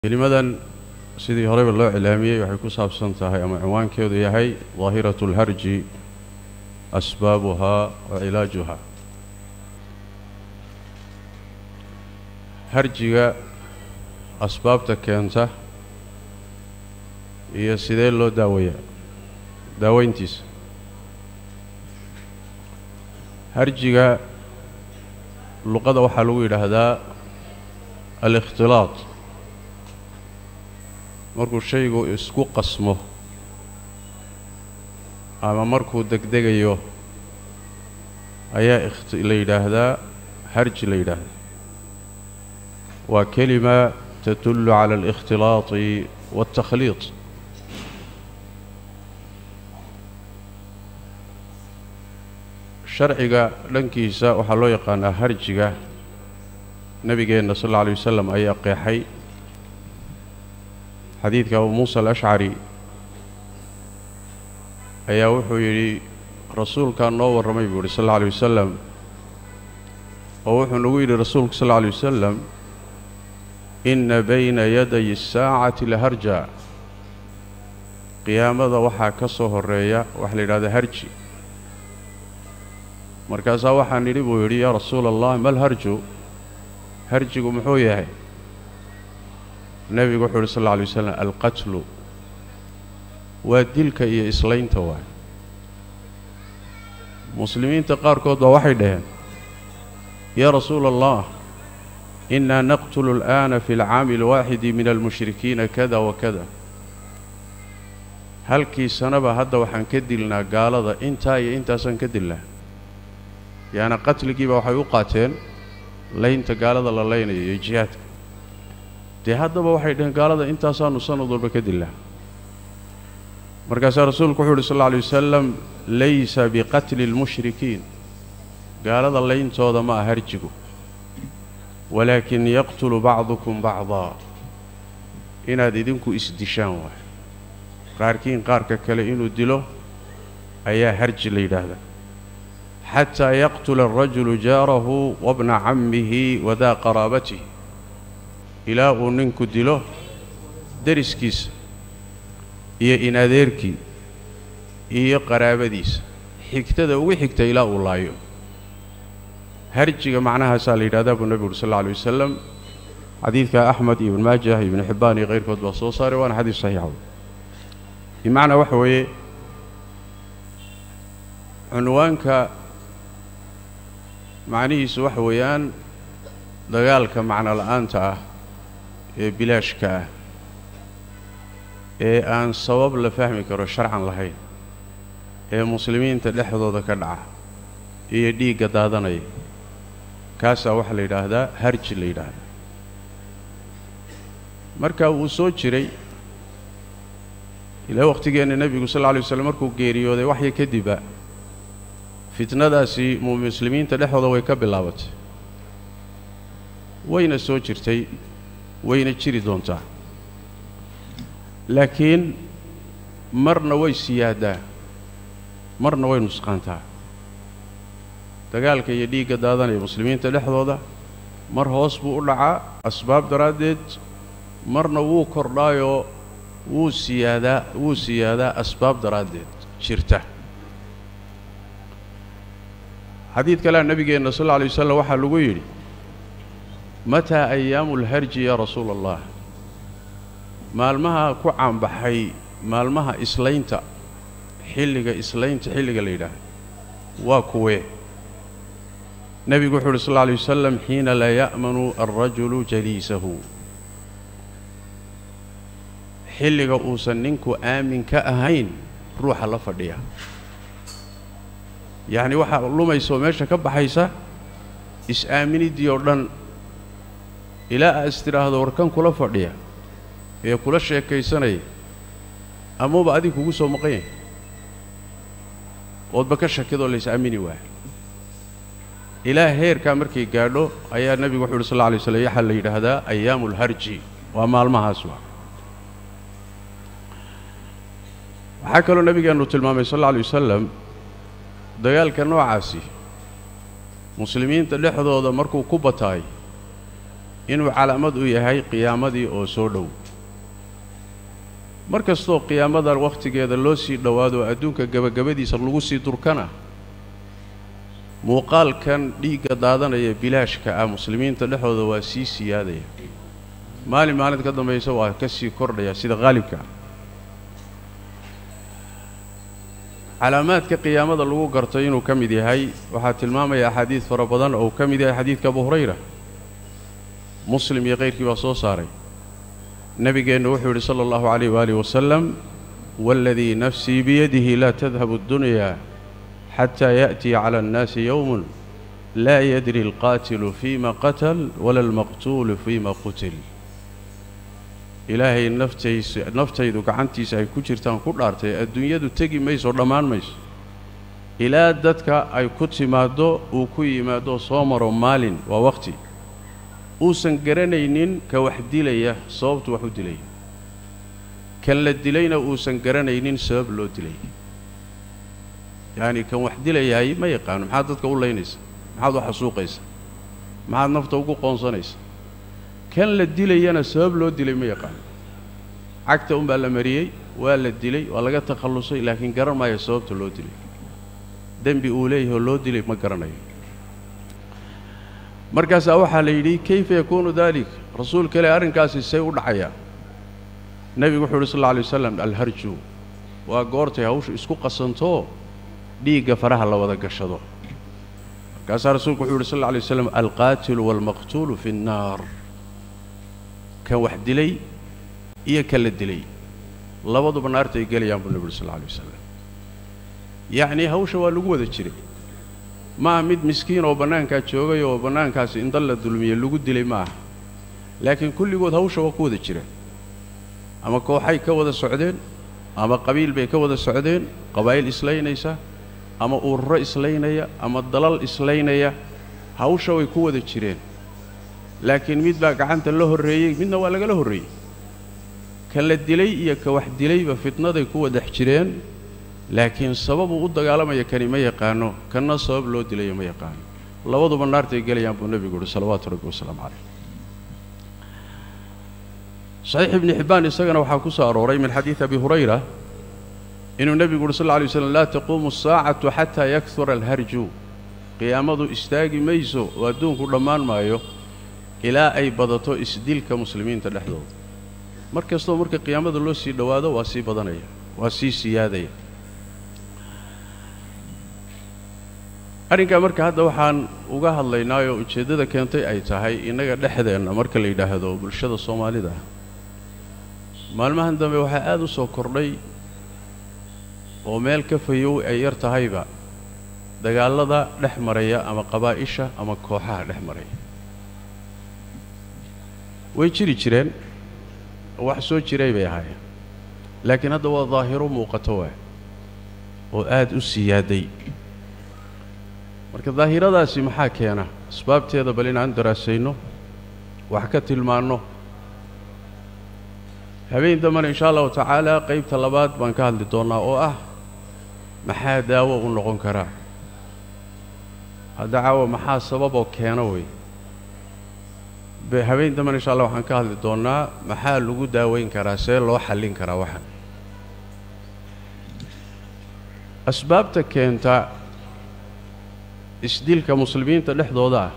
kelimadan sidii horeyba loo cilaamiyey waxay ku saabsan tahay ama cinwaankeedu yahay daahiratu اlharji asbaabuhaa wa cilaajuha harjiga asbaabta keenta iyo sidee loo daaweeyaa daaweyntiisa harjiga luqada waxaa lagu yidhaahdaa alikhtilaaq markuu shaygu isku qasmo ama markuu degdegayo ayaa la yidhaahdaa harji la yidhaahdaa waa kelima tadullu cala alikhtilaaطi waاltakhliiط sharciga dhankiisa waxaa loo yaqaanaa harjiga nebigeenna sal alla alay wasalam ayaa qeexay xadiidka abu muusa alashcari ayaa wuxuu yidhi rasuulkaa noo warramay buu yidhi sal alla alay wasalam oo wuxuu nagu yidhi rasuulku sal alla alay wasalam inna bayna yaday asaacati laharja qiyaamada waxaa ka soo horreeya waxa la yidhahda harji markaasaa waxaan nidhi buu yidhi yaa rasuula allah mal harju harjigu muxuu yahay nebigu wuxuu yidhi sal alla alay wasalam alqatlu waa dilka iyo islaynta waay muslimiinta qaarkood baa waxay dhaheen yaa rasuula allah innaa naqtulu al'aana fi alcaami alwaaxidi min almushrikiina kada wa kada halkii sanaba hadda waxaan ka dilnaa gaalada intaa iyo intaasaan ka dilnaa yaana qatligiiba waxay u qaateen laynta gaalada la laynayo iyo jihaadka dee haddaba waxay dhaheen gaalada intaasaanu sanad walba ka dilnaa markaasaa rasuulku wuxuu uhi sal alla alay wasalam laysa biqatli اlmushrikiin gaalada layntooda ma ah harjigu walaakin yaqtulu bacdukum bacdaa inaad idinku isdishaan waay qaarkiin qaarka kale inuu dilo ayaa harji la yidhaahdaa xataa yaqtula alrajulu jaarahu wabna cammihi wadaa qaraabatihi ilaa uu ninku dilo deriskiisa iyo in adeerkii iyo qaraabadiisa xigtada ugu xigta ilaa uu laayo harjiga macnahaasaa la yidhahdaa buu nebigu uri sal alla alay wasalam xadiidka axmed iyo ibn maajah iyo ibnu xibbaan iyo kayrkood baa soo saaray waana xadiis saxiixa bimacnaa waxa weeye cunwaanka macnihiisu waxa weeyaan dagaalka macno la'aanta ah ee bilaashka ah ee aan sabab la fahmi karo sharcan lahayn ee muslimiinta dhexdooda ka dhaca iyo dhiigga daadanaya kaasaa waxaa la yidhaahdaa harji la yidhaahdaa marka wuu soo jiray ilaa wakhtigeenna nebigu sal alla lay waslam markuu geeriyooday waxya kadibba fitnadaasi muslimiinta dhexdooda way ka bilaabatay wayna soo jirtay wayna jiri doontaa laakiin marna way siyaaddaa marna way nusqaantaa dagaalka iyo dhiigga daadanaya muslimiinta dhexdooda mar hoos buu u dhacaa asbaab daraaddeed marna wuu kordhaayoo wuu siyaadaa wuu siyaadaa asbaab daraaddeed jirta xadiid kalea nebigeenna sal alla alay wasalam waxaa lagu yidhi mataa ayaamu alharji yaa rasuula allah maalmaha ku caanbaxay maalmaha islaynta xilliga islaynta xilliga la yidhaahdo waa kuwee nebigu wuxuu uhi sal alla alay wasalam xiina laa ya'manu alrajulu jaliisahu xilliga uusan ninku aamin ka ahayn ruuxa la fadhiya yacni waxaa lumaysa oo meesha ka baxaysa is-aaminiddii oo dhan ilaa aad is tidhaahdo warkan kula fadhiya ee kula sheekaysanaya amaba adig kugu soo maqan yahay oodba ka shakidoo la is-aamini waaya ilaa heerkaa markay gaadho ayaa nebigu wuxu uhi sal alla alay slam waxaa la yidhaahdaa ayaamu alharji waa maalmahaas waa waxaa kaloo nebigeennu tilmaamay sal alla alay wasalam dagaalka noocaasi muslimiinta dhexdooda markuu ku bataay inuu calaamad u yahay qiyaamadii oo soo dhow mar kastoo qiyaamada wakhtigeeda loo sii dhowaado adduunka gebagabadiisa lagu sii durkana muuqaalkan dhiigga daadanaya bilaashka ah muslimiinta dhexdooda waa sii siyaadaya maalin maalinta ka dambaysa waa ka sii kordhaya sida qaalibka ah calaamaadka qiyaamada lagu garto inuu ka mid yahay waxaa tilmaamaya axaadiid fara badan oo uu ka mid yahay xadiidka abu hurayra muslim iyo kayrkii baa soo saaray nebigeennu wuxuu yidhi sala allahu calayh waaalih wasalam waaladii nafsii biyadihi laa tadhabu اddunyaa xataa yaأtiya cala annaasi yowmun laa yadri alqaatilu fiima qatal wala almaqtuulu fiima qutil ilaahay naftaysa naftaydu gacantiisa ay ku jirtaan ku dhaartay adduunyadu tegi mayso dhammaan mayso ilaa dadka ay ku timaaddo uu ku yimaado soo maro maalin waa wakhti uusan garanaynin ka wax dilaya sababtu wax u dilaya kan la dilayna uusan garanaynin sabab loo dilay yacani kan wax dilayahay ma yaqaano maxaad dadka u laynaysa maxaad u xasuuqaysa maxaad nafta ugu qoonsanaysa kan la dilayana sabab loo dilay ma yaqaano cagta unbaa la mariyey waa la dilay waa laga takhallusay laakiin garan maayo sababta loo dilay dembi uu leeyahay oo loo dilay ma garanayo markaasaa waxaa la yidhi kayfa yakuunu daalik rasuulka ileh arrinkaasi say u dhacayaa nebigu wuxuu yidhi sal alla alay wasalam alharju waa goortay hawshu isku qasantoo dhiigga faraha la wada gashado markaasaa rasuulku wuxuu yidhi sal alla alay waslam alqaatilu waalmaqtuulu fi nnaar kan wax dilay iyo kan la dilay labaduba naarta ay gelayaan buu nebi uri sal alla alay wasalam yacnii hawsha waa lagu wada jiray maaha mid miskiin oo bannaankaa joogay oo bannaankaasi in dal la dulmiye lagu dilay ma aha laakiin kulligood hawsha waa ku wada jireen ama kooxay ka wada socdeen ama qabiil bay ka wada socdeen qabaa'il islaynaysa ama ururo islaynaya ama dalal islaynaya hawsha way ku wada jireen laakiin mid baa gacanta la horreeyey midna waa lagala horreeyey kan la dilay iyo ka wax dilayba fitnaday ku wadax jireen laakiin sababuu u dagaalamaya kani ma yaqaano kanna sabab loo dilayo ma yaqaano labaduba naartay gelayaan buu nebigu uhi salawaatu rabbi wasalaamu calayh saxiix ibni xibbaan isagana waxaa ku soo arooray min xadiidi abi hurayra inuu nebigu uhi sal lla alay waslam laa taquumu asaacatu xataa yakura alharju qiyaamadu istaagi mayso oo adduunku dhammaan maayo ilaa ay badato isdilka muslimiinta dhexdooda mar kastoo marka qiyaamada loo sii dhowaado waa sii badanaya waa sii siyaadaya arrinkaa marka hadda waxaan uga hadlaynaayoo ujeeddada keentay ay tahay innaga dhexdeenna marka la yidhaahdo bulshada soomaalida maalmahan dambe waxaa aada u soo kordhay oo meel ka fayow ay yar tahayba dagaallada dhex maraya ama qabaa'isha ama kooxaha dhex maraya way jiri jireen wax soo jiray bay ahaayeen laakiin hadda waa daahiro muuqato waa oo aada u siyaaday marka daahiradaasi maxaa keena asbaabteeda bal inaan daraasayno wax ka tilmaanno habeen dambana inshaa allahu tacaala qaybta labaad baan ka hadli doonnaa oo ah maxaa daawo u noqon karaa hadda caawa maxaa sababoo keena wey habeen dambana insha allah waxaan ka hadli doonnaa maxaa lagu daaweyn karaa see loo xallin karaa waxan asbaabta keenta isdilka muslimiinta dhexdooda ah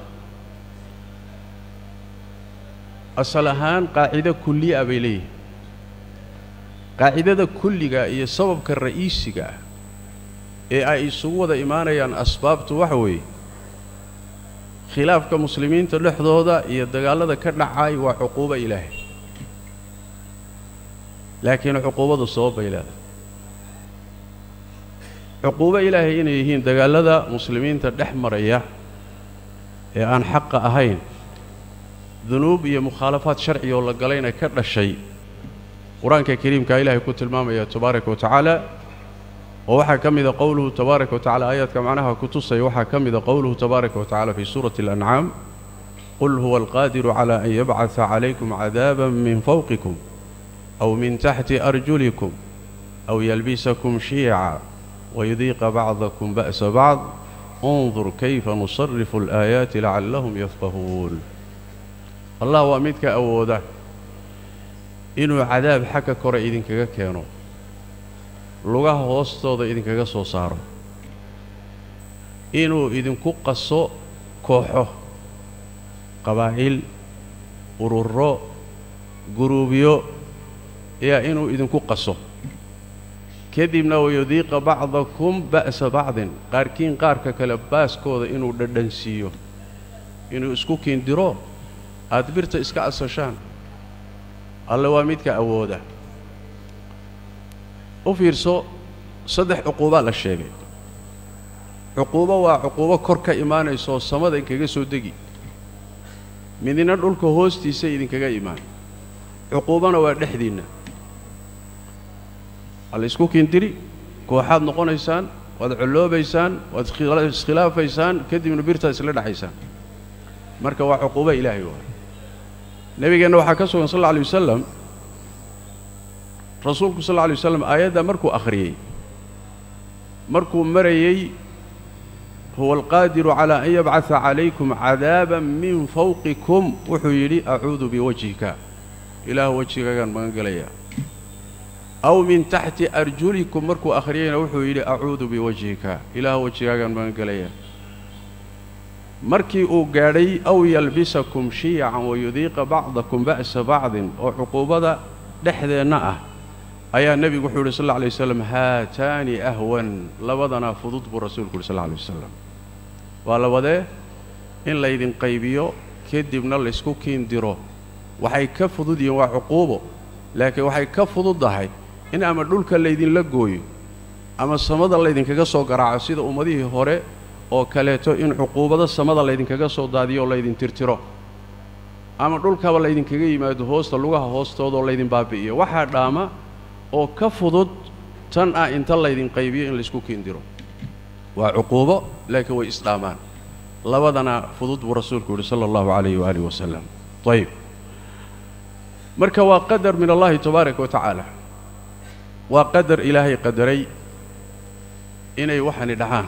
asal ahaan qaacido kulliya bay leeyihin qaacidada kulliga iyo sababka ra'iisiga ah ee ay isugu wada imaanayaan asbaabtu waxa weeye khilaafka muslimiinta dhexdooda iyo dagaallada ka dhacay waa cuquubo ilaahay laakiin cuquubadu sabab bay leedahay cuquubo ilaahay inay yihiin dagaallada muslimiinta dhex maraya ee aan xaqa ahayn dunuub iyo mukhaalafaad sharci oo la galayna ka dhashay qur-aanka kariimkaa ilaahay ku tilmaamaya tabaaraka wa tacaala oo waxaa ka mida qowluhu tabaaraka wa tacala aayaadka macnaha ku tusaya waxaa ka mida qowluhu tabaaraka wa tacala fii suurati alancaam qul huwa alqaadiru cala an yabcata calaykum cadaaban min fawqikum aw min taxti arjulikum aw yalbisakum shiica wayudiiqa bacdakum ba'sa bacd undur kayfa nusarifu alaayaati lacallahum yafqahuun allah waa midka awooda inuu cadaab xagga kore idinkaga keeno lugaha hoostooda idinkaga soo saaro inuu idinku qaso kooxo qabaa'il ururo guruubyo yaa inuu idinku qaso kadibna wayudiiqa bacdakum ba'sa bacdin qaarkiin qaarka kale baaskooda inuu dhadhansiiyo inuu isku kiindiro aad birta iska asashaan alle waa midka awooda u fiirso saddex cuquubaa la sheegay cuquubo waa cuquubo kor ka imaanaysaoo samada inkaga soo degi midina dhulka hoostiisa idinkaga imaan cuquubona waa dhexdiinna alla isku kiindiri kooxaad noqonaysaan waad colloobaysaan waad iskhilaafaysaan kadibna birtaad isla dhaxaysaan marka waa cuquubo ilaahay waay nebigeenna waxaa ka sugan sal alla alay wasalam rasuulku sal alla alay wasalam aayaddaa markuu akhriyey markuu marayey huwa alqaadiru calaa an yabcada calaykum cadaaban min fawqikum wuxuu yidhi acuudu biwajhika ilaah wejigaagaan magan gelayaa aw min taxti arjulikum markuu akhriyeyna wuxuu yidhi acuudu biwajhika ilaah wejigaagaan magan gelayaa markii uu gaadhay aw yalbisakum shiyacan wayudiiqa bacdakum ba'sa bacdin oo cuquubada dhexdeenna ah ayaa nebigu wuxuu yidhi sal alla alay wasalam haataani ahwan labadanaa fudud buu rasuulku yidhi sal alla alay wasalam waa labadee in laydin qaybiyo kadibna laysku kiindiro waxay ka fudud yihiin waa cuquubo laakiin waxay ka fududdahay in ama dhulka laydinla gooyo ama samada laydinkaga soo garaaco sida ummadihii hore oo kaleeto in cuquubado samada laydinkaga soo daadiyo oo laydin tirtiro ama dhulkaba laydinkaga yimaado hoosta lugaha hoostooda oo laydin baabi'iyo waxaa dhaama oo ka fudud tan ah inta laydin qaybiyo in laysku kiindiro waa cuquubo laakiin way isdhaamaan labadana fudud buu rasuulku yidhi sala allahu calayhi waaalih wasalam ayib marka waa qadar min allahi tabaaraka wa tacaala waa qadar ilaahay qadaray inay waxani dhacaan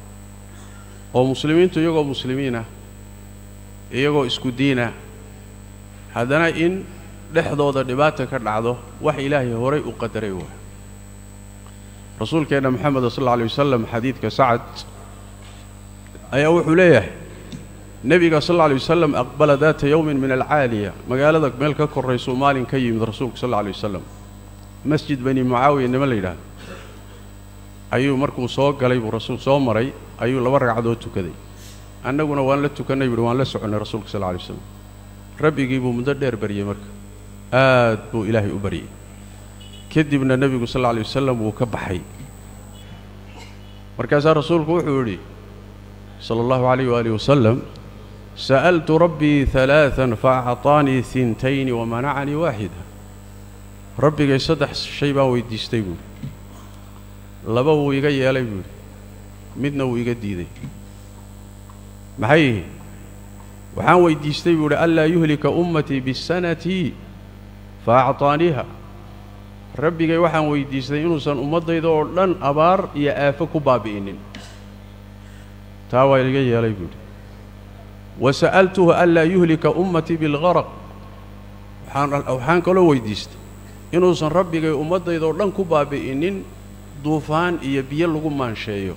oo muslimiintu iyagoo muslimiinah iyagoo isku diinah haddana in dhexdooda dhibaata ka dhacdo wax ilaahay horay u qadaray waa rasuulkeenna moxameda sal alla alay wasalam xadiidka sacad ayaa wuxuu leeyahay nebiga sal alla alay wasalam aqbala daata yowmin min alcaaliya magaalada meel ka korraysuu maalin ka yimid rasuulku sal alla alay wasalam masjid bani mucaawiya nima la yidhaahdo ayuu markuu soo galay buu rasuul soo maray ayuu laba ragcadood tukaday annaguna waan la tukannay buuhi waan la soconnay rasuulka sal alla alay wasalam rabbigii buu muddo dheer baryey marka aad buu ilaahay u baryey kadibna nebigu sal alla alay wasalam wuu ka baxay markaasaa rasuulku wuxuu yidhi sala allahu calayh waaalih wasalam sa'altu rabbii halaatan fa acطaanii hintayni wamanacanii waaxida rabbigay saddex shay baan weydiistay buuhi laba wuu iga yeelay buuhi midna wuu iga diiday maxay yihiin waxaan weydiistay buu idhi anlaa yuhlika ummatii bisanati fa acطaaniiha rabbigay waxaan weydiistay inuusan ummaddayda oo dhan abaar iyo aafo ku baabi'inin taa waa iga yeelay buuhi wa sa'altuhu anlaa yuhlika ummatii bilgaraq waxaan kaloo weydiistay inuusan rabbigay ummaddayda oo dhan ku baabi'inin duufaan iyo biyo lagu maansheeyo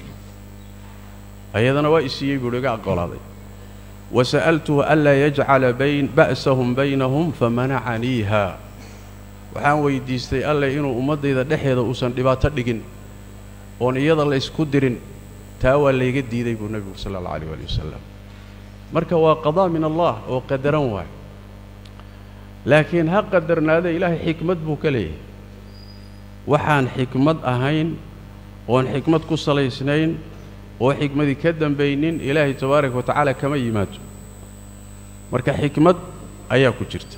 ayadana waa isiiyey buuhi iga aqolaaday wa sa'altuhu anlaa yajcala bayn ba'sahum baynahum famanacaniiha waxaan weydiistay alleh inuu ummaddayda dhexeeda uusan dhibaato dhigin oon iyada la ysku dirin taa waa layga diiday buu nebigu sala alla alayh waali wasalam marka waa qadaa min allah oo qadaran waay laakiin ha qadarnaada ilaahay xikmad buu ka leeyahay waxaan xikmad ahayn oon xikmad ku salaysnayn oo xikmadii ka dambaynin ilaahay tabaaraka wa tacaala kama yimaado marka xikmad ayaa ku jirta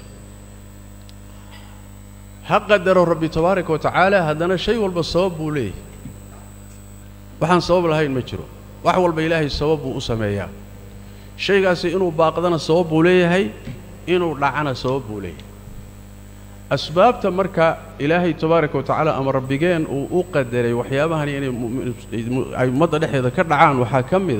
ha qadaro rabbi tabaaraka wa tacaala haddana shay walba sabab buu leeyahay waxaan sabab lahayn ma jiro wax walba ilaahay sabab buu u sameeyaa shaygaasi inuu baaqdana sabab buu leeyahay inuu dhacana sabab buu leeyahay asbaabta marka ilaahay tabaaraka wa tacaala ama rabbigeen uu u qadaray waxyaabahani inay ay ummadda dhexdeeda ka dhacaan waxaa ka mid ah dunuubteeda muslimiintii waa dembaabayaan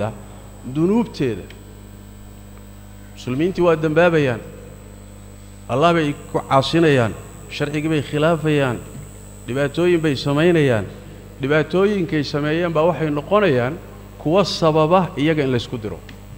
allah bay ku caasinayaan sharcigii bay khilaafayaan dhibaatooyin bay samaynayaan dhibaatooyinkay sameeyeen baa waxay noqonayaan kuwa sababa iyaga in laysku diro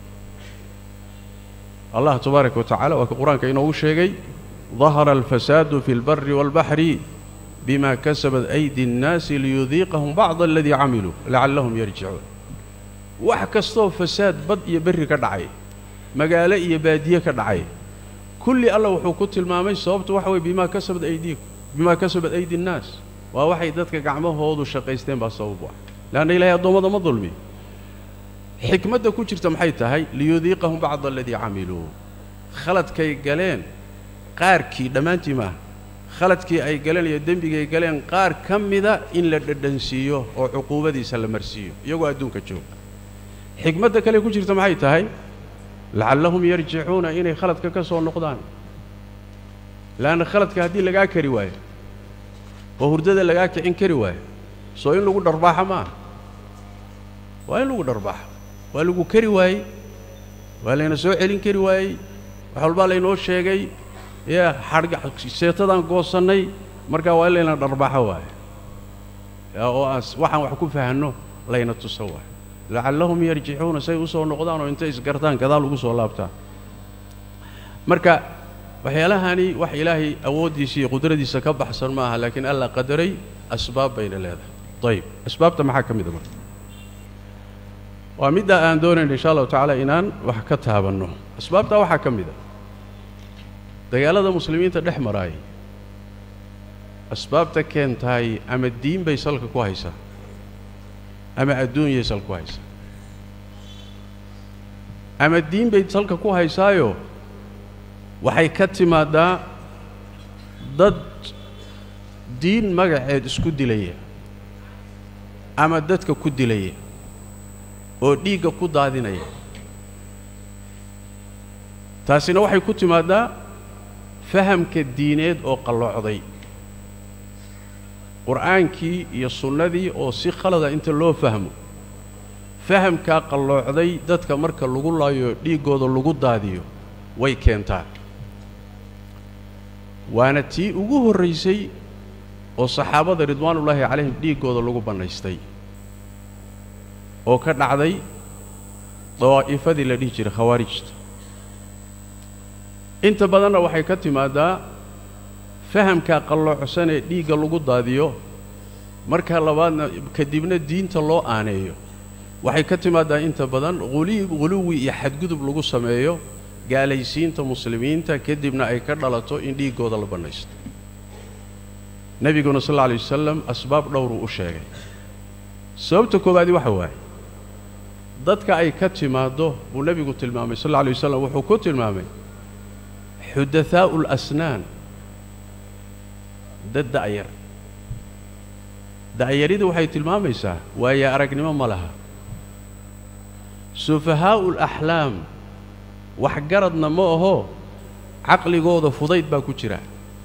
allah tabaaraka wa tacala waa ka qur-aanka inoogu sheegay dahara alfasaadu fi اlbari wاlbaxri bima kasabat aydi اnnaasi liyudiiqahum bacda aladii camiluu lacallahum yarjicuun wax kastoo fasaad bad iyo berri ka dhacay magaalo iyo baadiye ka dhacay kulli alla wuxuu ku tilmaamay sababtu waxa weye bimaa kasabat aydiikum bimaa kasabat aydi nnaas waa waxay dadka gacmahoodu shaqaysteen baa sabab u ah leanna ilahay addoommada ma dulmi xikmadda ku jirta maxay tahay liyudiiqahum bacda aladii camiluu khaladkay galeen qaarkii dhammaantii maaha khaladkii ay galeen iyo dembigay galeen qaar ka mida in la dhadhansiiyo oo cuquubadiisa la marsiiyo iyagoo adduunka jooga xikmadda kale ku jirta maxay tahay lacallahum yarjicuuna inay khaladka ka soo noqdaan leanna khaladka haddii lagaa kari waayo oo hurdada lagaa kicin kari waayo soo in lagu dharbaaxa maaha waa in lagu dharbaaxo waa lagu kari waayey waa layna soo celin kari waayey wax walbaa laynoo sheegay yaa xadhga seetadaan goosannay markaa waa in layna dharbaaxo waayo oo aas waxaan wax ku fahanno layna tuso waayo lacallahum yarjicuuna say u soo noqdaan oo intay isgartaan gadaal ugu soo laabtaan marka waxyaalahani wax ilaahay awooddiisa iyo qudradiisa ka baxsan ma aha laakiin alla qadaray asbaab bayna leedahay ayib asbaabta maxaa ka mida marka waa middaa aan doonayna insha allahu tacaala inaan wax ka taabanno asbaabtaa waxaa ka mida dagaalada muslimiinta dhex maraayay asbaabta keentahay ama diin bay salka ku haysaa ama adduunyay salka ku haysaa ama diin bay salka ku haysaayo waxay ka timaadaa dad diin magaceed isku dilaya ama dadka ku dilaya oo dhiigga ku daadinaya taasina waxay ku timaaddaa fahamka diineed oo qalloocday qur'aankii iyo sunnadii oo si khalada inta loo fahmo fahamkaa qalloocday dadka marka lagu laayo dhiiggooda lagu daadiyo way keentaa waana tii ugu horraysay oo saxaabada ridwaanullaahi calayhim dhiiggooda lagu bannaystay oo ka dhacday dawaa'ifadii la dhihi jiray khawaarijta inta badanna waxay ka timaaddaa fahamkaa qalloocsan ee dhiigga lagu daadiyo marka labaadna kadibna diinta loo aaneeyo waxay ka timaaddaa inta badan huli huluwi iyo xadgudub lagu sameeyo gaalaysiinta muslimiinta kadibna ay ka dhalato in dhiiggooda la bannaysto nebiguna sal alla alay wasalam asbaab dhowruu u sheegay sababta koowaadi waxa waaye dadka ay ka timaaddo buu nebigu tilmaamay sal alla alay wasalam wuxuu ku tilmaamay xudathaa'u alasnaan dad da'yar da'yaridii waxay tilmaamaysaa waaye aragnimo ma laha sufahaa'u alaxlaam waxgaradna ma aho caqligooda fudayd baa ku jira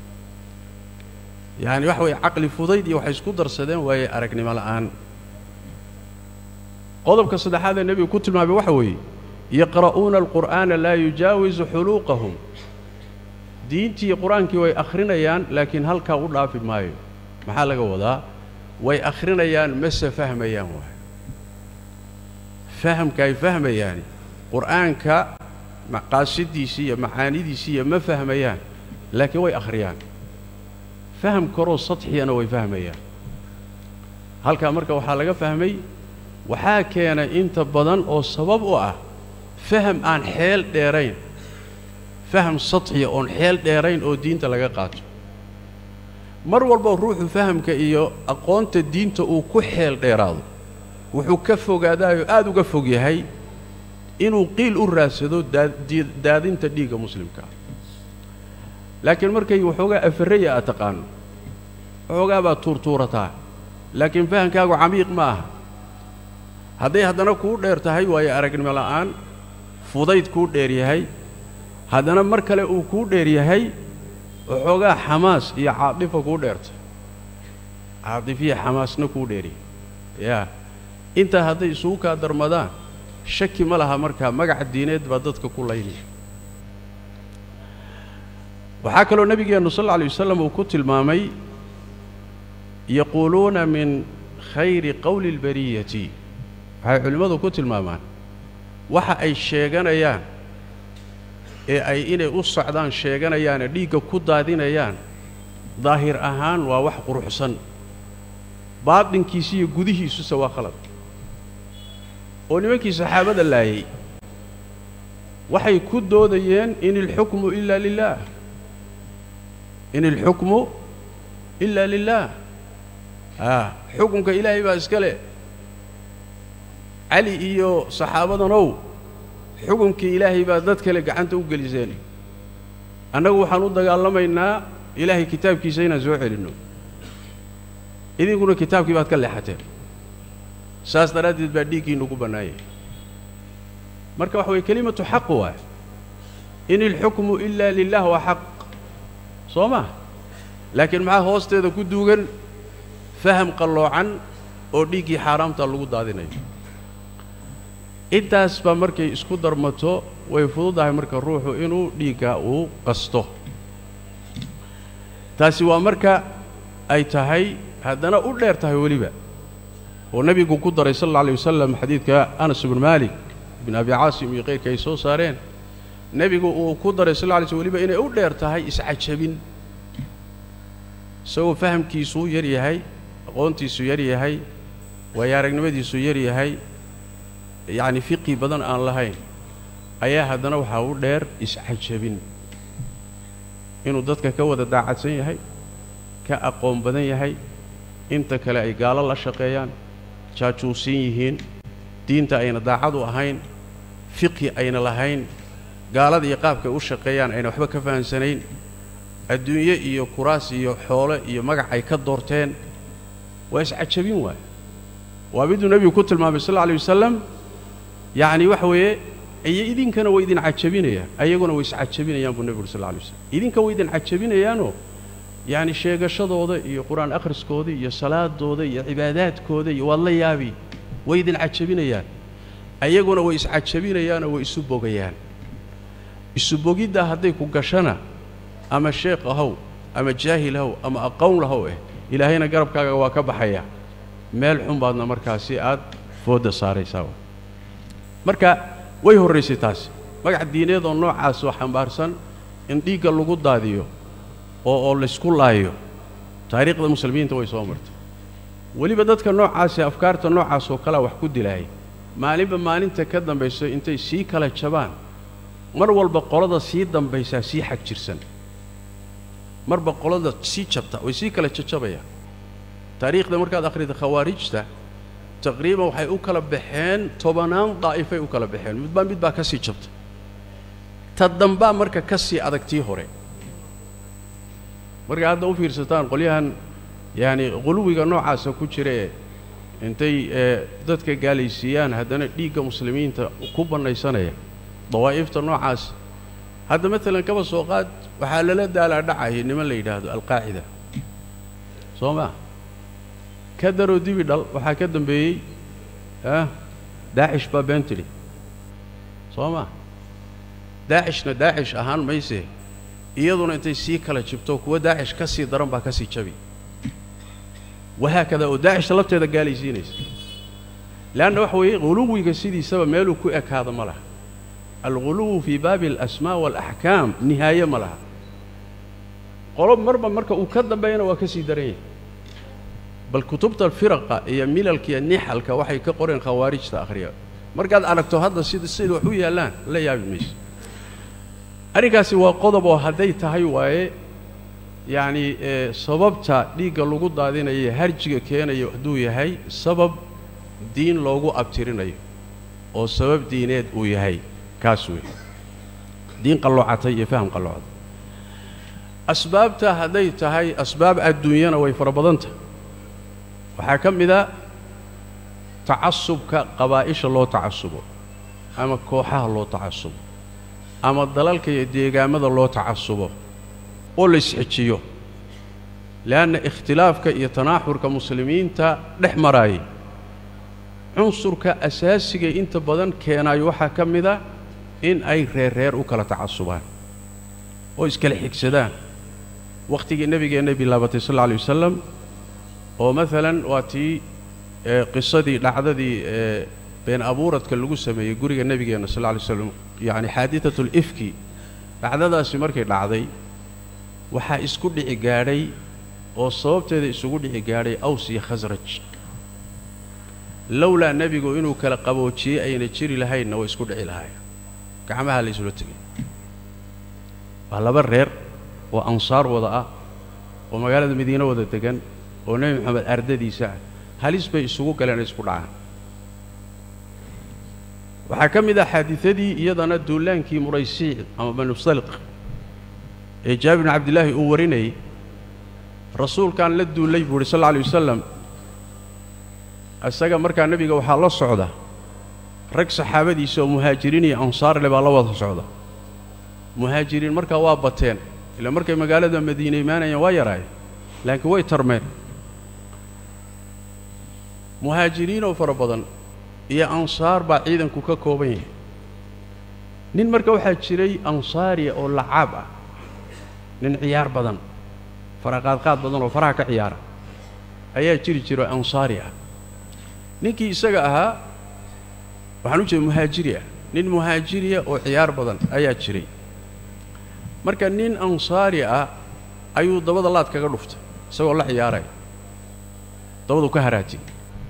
yacani waxa weeye caqli fudayd iyo waxay isku darsadeen waaye aragnimo la'aan qodobka saddexaad ee nebigu ku tilmaamay waxa weeye yaqra'uuna alqur'aana laa yujaawisu xuluuqahum diintii qur-aankii way akhrinayaan laakiin halkaa u dhaafi maayo maxaa laga wadaa way akhrinayaan mase fahmayaan waay fahamka ay fahmayaani qur'aanka maqaasidiisii iyo macaanidiisii iyo ma fahmayaan laakiin way akhriyaan faham karoo sadxiyana way fahmayaan halkaa marka waxaa laga fahmay waxaa keenay inta badan oo sabab u ah faham aan xeel dheerayn faham sadxiya oon xeel dheerayn oo diinta laga qaato mar walba ruuxu fahamka iyo aqoonta diinta uu ku xeel dheeraado wuxuu ka fogaadaayoo aada uga fog yahay inuu qiil u raadsado daadinta dhiigga muslimkaa laakiin markay waxoogaa afarraya aad taqaano waxoogaa baad tuurtuurataa laakiin fahamkaagu camiiq ma aha hadday haddana kuu dheer tahay waayo aragnimo la'aan fudayd kuu dheer yahay haddana mar kale uu kuu dheer yahay waxoogaa xamaas iyo caadifa kuu dheerta caadifiya xamaasna kuu dheeryahay yaa intaa hadday isugu kaa darmadaan shaki ma laha markaa magaca diineed baa dadka ku laynaya waxaa kaloo nebigeennu sal alla alay wasalam uu ku tilmaamay yaquuluuna min khayri qowli اlbariyati waxay culimmadu ku tilmaamaan waxa ay sheeganayaan ee ay inay u socdaan sheeganayaane dhiigga ku daadinayaan daahir ahaan waa wax quruxsan baadinkiisa iyo gudihiisuse waa khalad oo nimankii saxaabada laayay waxay ku doodayeen in ilxukmu ilaa lilaah in ilxukmu ilaa lilaah a xukunka ilaahay baa iska leh cali iyo saxaabadanow xukunkii ilaahay baa dad kale gacanta u geliseen annagu waxaan u dagaalamaynaa ilaahay kitaabkiisa inaan soo celinno idinkuna kitaabkii baad ka leexateen saas daraaddeed baa dhiiggiinnu ku bannaanyay marka waxa weye kelimatu xaq waay in ilxukmu ilaa lilah waa xaq soo ma laakiin maxaa hoosteeda ku duugan faham qalloocan oo dhiiggii xaaraamta lagu daadinayo intaas baa markay isku darmato way fududahay marka ruuxu inuu dhiigga uu qasto taasi waa marka ay tahay haddana u dheer tahay weliba oo nebigu ku daray sal alla alay wasalam xadiidka anas ibnu maalik ibn abi caasim iyo kayrka ay soo saareen nebigu uu ku daray sal lla lay slm weliba inay u dheer tahay iscajabin isagoo fahamkiisuu yar yahay aqoontiisu yar yahay waayo aragnimadiisu yar yahay yacni fiqi badan aan lahayn ayaa haddana waxaa u dheer iscajabin inuu dadka ka wada daacadsan yahay ka aqoon badan yahay inta kale ay gaalo la shaqeeyaan jaajuusin yihiin diinta ayna daacadu ahayn fiqhi ayna lahayn gaalada iyo qaabkay u shaqeeyaan ayna waxba ka fahamsanayn adduunye iyo kuraas iyo xoole iyo magac ay ka doorteen waa iscajabin waay waa miduu nebigu ku tilmaamay sal alla alay wasalam yacni waxa weeye iyo idinkana way idin cajabinayaan ayaguna way iscajabinayaan buu nebigu uri sal lla alay waslam idinka way idin cajabinayaanoo yacni sheegashadooda iyo qur-aan akhriskooda iyo salaadooda iyo cibaadaadkooda iyo waad la yaabi way idin cajabinayaan ayaguna way iscajabinayaanoo way isu bogayaan isu bogiddaa hadday ku gashana ama sheekh ahow ama jaahil ahow ama aqown lahow eh ilaahayna garabkaaga waa ka baxaya meel xun baadna markaasi aad foodda saaraysaa marka way horraysay taasi magac diineed oo noocaas oo xambaarsan in dhiigga lagu daadiyo oo oo laysku laayo taariikhda muslimiinta way soo martay weliba dadka noocaasi afkaarta noocaas oo kalea wax ku dilaayay maalinba maalinta ka dambayso intay sii kala jabaan mar walba qolada sii dambaysaa sii xag jirsan marba qolada sii jabta way sii kala jajabayaan taariikhda markaad akhrida khawaarijta taqriiban waxay u kala baxeen tobanaan daa'ifay u kala baxeen midbaa mid baa ka sii jabta ta dambaa marka ka sii adag tii hore markay hadda u fiirsataan qolyahan yacani quluwiga noocaasa ku jira ee intay ee dadka gaalaysiiyaan haddana dhiigga muslimiinta ku bannaysanaya dawaa'ifta noocaas hadda maalan kaba soo qaad waxaa lala daalaa dhacaya niman la yidhaahdo alqaacida soo maa ka daroo dibi dhal waxaa ka dambeeyey ah daacish baa been tidhi soo maa daacishna daacish ahaan maysee iyaduna intay sii kala jibto kuwa daacish ka sii daran baa ka sii jabi wahaakada oo daacishta lafteeda gaalaysiinaysa leanna waxa weeye quluwiga sidiisaba meeluu ku ekaado ma laha alguluwu fii baabi alasmaa waalaxkaam nihaaye ma laha qolo marba marka uu ka dambeeyana waa ka sii daran yahay bal kutubta firaqa iyo milalka iyo nixalka waxay ka qoreen khawaarijta akhriya markaad aragto hadda sida sida wax u yaallaan la yaabi mayso arrinkaasi waa qodob oo hadday tahay waaye yacni sababta dhiigga lagu daadinayo harjiga keenayo hadduu yahay sabab diin loogu abtirinayo oo sabab diineed uu yahay kaas wey diin qalloocatay iyo faham qalloocday asbaabta hadday tahay asbaab adduunyana way fara badan tahay waxaa ka mid a tacasubka qabaa'isha loo tacasubo ama kooxaha loo tacasubo ama dalalka iyo deegaamada loo tacasubo oo la isxejiyo le'anna ikhtilaafka iyo tanaaxurka muslimiinta dhex maraayay cunsurka asaasiga inta badan keenaayo waxaa ka mid a in ay reer reer u kala tacasubaan oo iskala xigsadaan wakhtigii nebigeennay bilaabatay sal alla alay wasalam oo maalan waa tii qisadii dhacdadii ee been abuuradka lagu sameeyey guriga nebigeenna sal alla alay slam yacni xaadidatul ifki dhacdadaasi markay dhacday waxaa isku dhici gaadhay oo sababteeda isugu dhici gaadhay aws iyo khasraj lowlaa nebigu inuu kala qaboojiyey ayna jiri lahaynna way isku dhici lahaayeen gacmaha la isula tegay waa laba reer oo ansaar wada ah oo magaalada madiine wada degan oo nebi moxamed ardadiisa ah halis bay isugu galeen ay isku dhacaan waxaa ka mid ah xaadiadii iyadana duulaankii muraysiic ama banusaliq ee jaabir bin cabdillaahi uu warinayay rasuulkaan la duullay buu uhi sal alla alay wasalam isaga markaa nebiga waxaa la socda rag saxaabadiisa oo muhaajiriin iyo ansaarle baa la wada socda muhaajiriin markaa waa bateen ilaa markay magaalada madiine imaanayeen waa yaraayeen laakiin way tarmeen muhaajiriinoo fara badan iyo ansaar baa ciidanku ka kooban yahay nin marka waxaa jiray ansaariya oo lacaab ah nin ciyaar badan faraqaadqaad badan oo faraha ka ciyaara ayaa jiri jiro ansaari ah ninkii isaga ahaa waxaan u jeeda muhaajiri ah nin muhaajiriya oo ciyaar badan ayaa jiray marka nin ansaari ah ayuu dabada laad kaga dhuftay isagoo la ciyaaraya dabadu ka haraatiyey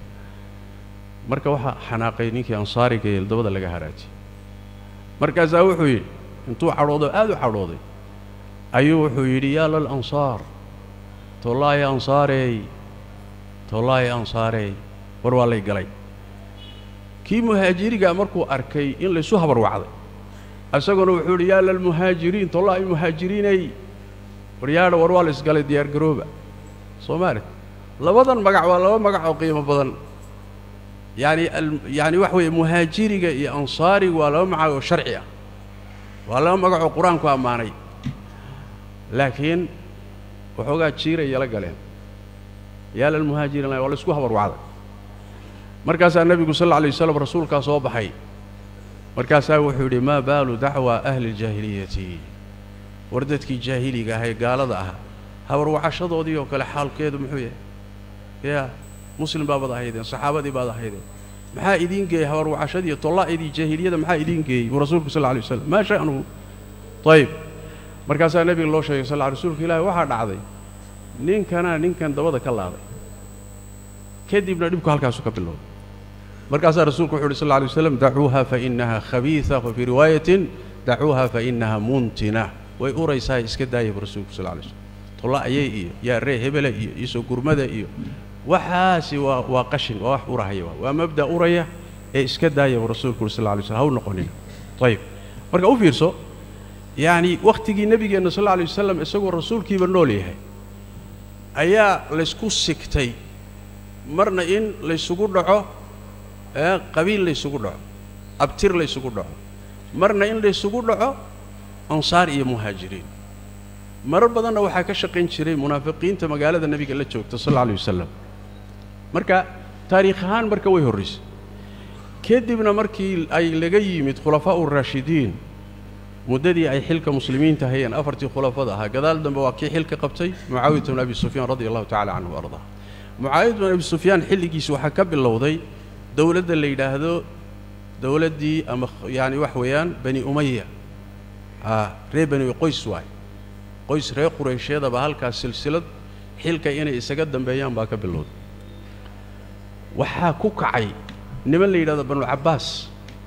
marka waxaa xanaaqay ninkii ansaariga ee dabada laga haraatiyey markaasaa wuxuu yidhi intuu cadhoodo aad u cadhooday ayuu wuxuu yidhi yaa lal ansaar tollaaye ansaareey tollaaye ansaareey war waa lay galay kii muhaajirigaa markuu arkay in laysu habarwacday isaguna wuxuu yidhi yaa lalmuhaajiriin tollaaye muhaajiriiney waryaadha war waa la isgalay diyaargarooba soomaali labadan magac waa laba magac oo qiimo badan yaani yaani waxa weeye muhaajiriga iyo ansaarigu waa laba magac oo sharci ah waa laba magac oo qur-aanku ammaanay laakiin waxoogaa jiiray yala galeen yaa lalmuhaajiriin waa la isku habarwacday markaasaa nebigu sal alla alay waslam rasuulkaa soo baxay markaasaa wuxuu yidhi maa baalu dacwa ahli ljaahiliyati war dadkii jaahiliga ahay gaalada ahaa habarwacashadoodii oo kale xaalkeedu muxuu yahay yaa muslim baabaad ahaydeen saxaabadii baad ahaydeen maxaa idiin geeyey habarwacashadii tollaa'idii jaahiliyada maxaa idiin geeyey buu rasuulku sal lla alay waslam maa sha'nuhu ayib markaasaa nebiga loo sheegay sal rasuulka ilaahi waxaa dhacday ninkanaa ninkan dabada ka laaday kadibna dhibku halkaasu ka bilowday markaasaa rasuulku wuxu uhi sal lla alay waslam dacuuha fa innaha khabiisa wa fii riwaayatin dacuuha fa innaha muntina way uraysaa iska daaya bu rasuulku sal lay slm tolla'ayey iyo yaa ree hebele iyo isoo gurmada iyo waxaasi waa waa qashin waa wax urahaya waa waa mabda uraya ee iska daaya buu rasuulku uhi sal lla alay slm ha u noqonina ayib marka u fiirso yacni wakhtigii nebigeenna sal alla alay wasalam isagoo rasuulkiiba nool yahay ayaa laysku sigtay marna in laysugu dhaco qabiil laysugu dhaco abtir laysugu dhaco marna in laysugu dhaco ansaar iyo muhaajiriin marar badanna waxaa ka shaqayn jiray munaafiqiinta magaalada nebiga la joogta sal alla alay wasalam marka taariikh ahaan marka way horraysay kadibna markii ay laga yimid khulafaa uraashidiin muddadii ay xilka muslimiinta hayeen afartii khulafada ahaa gadaal dambe waa kii xilka qabtay mucaawiyata bn abi sufyaan radia allahu tacala canhu ardaa mucaawiyat bn abi sufyaan xilligiisi waxaa ka bilowday dowladda la yidhaahdo dowladdii ama yaani wax weeyaan bani umaya reer bani qoys waay qoys reer qureysheedaba halkaas silsilad xilka inay isaga dambeeyaan baa ka bilowday waxaa ku kacay niman la yidhahdo banulcabbaas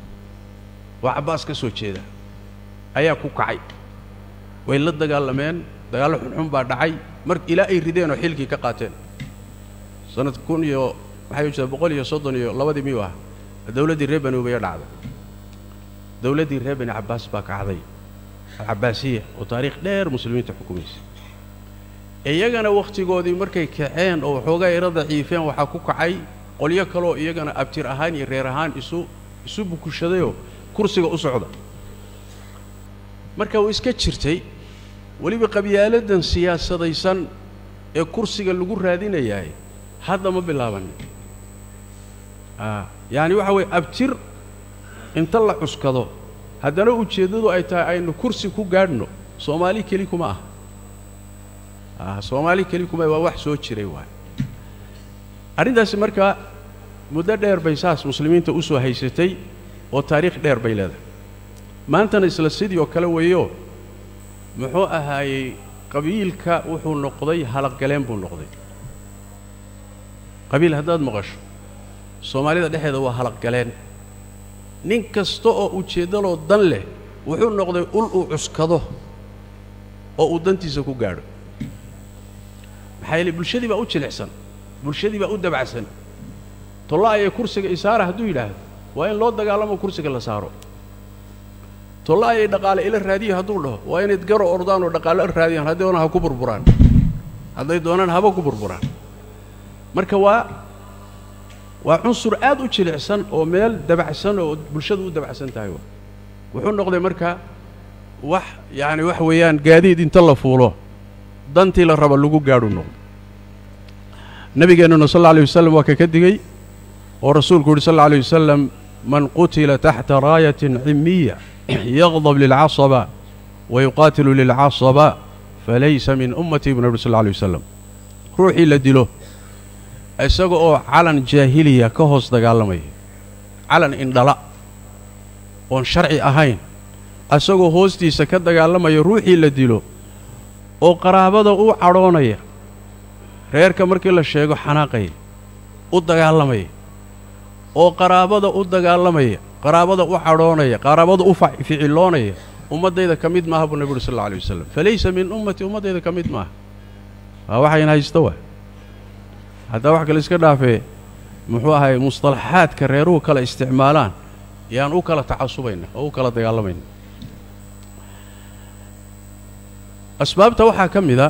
waa cabbaas ka soo jeeda ayaa ku kacay way la dagaalameen dagaallo xunxun baa dhacay mar ilaa ay rideen oo xilkii ka qaateen sanad kun iyo maxay jirtaa boqol iyo soddon iyo labadii miyuu ah dowladdii reer bani umaya dhacday dowladdii reer bani cabbaas baa kacday alcabbaasiya oo taariikh dheer muslimiinta xukumaysa iyagana wakhtigoodii markay kaceen oo waxoogaa ira daciifeen waxaa ku kacay qolyo kaleoo iyagana abtir ahaan iyo reer ahaan isu isu bukushadayoo kursiga u socda marka uu iska jirtay weliba qabyaaladan siyaasadaysan ee kursiga lagu raadinayaay hadda ma bilaabanin yacani waxa weeye abtir inta la cuskado haddana ujeeddadu ay tahay aynu kursi ku gaadhno soomaali keli kuma ah soomaali keli kuma waa wax soo jiray waay arrintaasi marka muddo dheer bay saas muslimiinta u soo haysatay oo taariikh dheer bay leedahay maantana isla sidii oo kale weeyo muxuu ahaayey qabiilka wuxuu noqday halaqgaleen buu noqday qabiil haddaad maqasho soomaalida dhexeeda waa halaqgaleen nin kasta oo ujeeddaloo dan leh wuxuu noqday ul uu cuskado oo uu dantiisa ku gaadho maxaa yeele bulshadii baa u jilicsan bulshadii baa u dabacsan tolla-aya kursiga isaara hadduu yidhaahdo waa in loo dagaalamo kursiga la saaro tolla-ayay dhaqaale ila raadiya hadduu dhaho waa inayd garo ordaan oo dhaqaale raadiyaan hadday doonaan ha ku burburaan hadday doonaan haba ku burburaan marka waa waa cunsur aad u jilicsan oo meel dabacsan oo bulshadu u dabacsan tahay wa wuxuu noqday marka wax yacani wax weeyaan gaadiid inta la fuulo dantii la raba lagu gaadhu noqdo nabigeennuna sal alla alay wasalam waa ka ka digey oo rasuulku yuhi sal alla alay wasalam man qutila taxta raayatin cimiya yaqdab lilcasaba wa yuqaatilu lilcasaba falaysa min ummatii bu nabi sal alla alay wasalam ruuxii la dilo isaga oo calan jaahiliya ka hoos dagaalamaya calan indhala oon sharci ahayn isagoo hoostiisa ka dagaalamaya ruuxii la dilo oo qaraabada u cadhoonaya reerka markii la sheego xanaaqaya u dagaalamaya oo qaraabada u dagaalamaya qaraabada u cadhoonaya qaraabada u ficiloonaya ummaddayda ka mid maaha buu nebi uhi sal alla alay wasalam falaysa min ummatii ummaddayda ka mid maaha waa waxayna haysta waa haddaa wax kale iska dhaafee muxuu ahay mustalaxaadka reeruhu kala isticmaalaan yaan u kala tacasubayna oo u kala dagaalamayna asbaabta waxaa ka mid a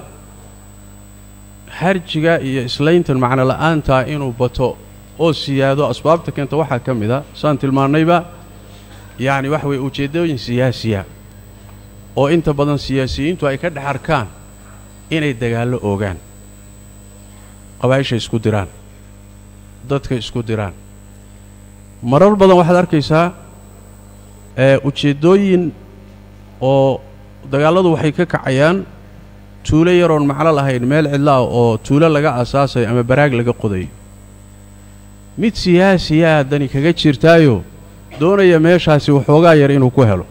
harjiga iyo islayntan macno la'aantaa inuu bato oo siyaado asbaabta keenta waxaa ka mid a saan tilmaannayba yacni waxa weeye ujeeddooyin siyaasiya oo inta badan siyaasiyiintu ay ka dhex arkaan inay dagaallo oogaan qabaa'isha isku diraan dadka isku diraan marar badan waxaad arkaysaa ee ujeeddooyin oo dagaalladu waxay ka kacayaan tuulo yaroon macno lahayn meel cidla ah oo tuulo laga asaasayo ama baraag laga qodayo mid siyaasiyaa dani kaga jirtaayo doonaya meeshaasi waxoogaa yar inuu ku helo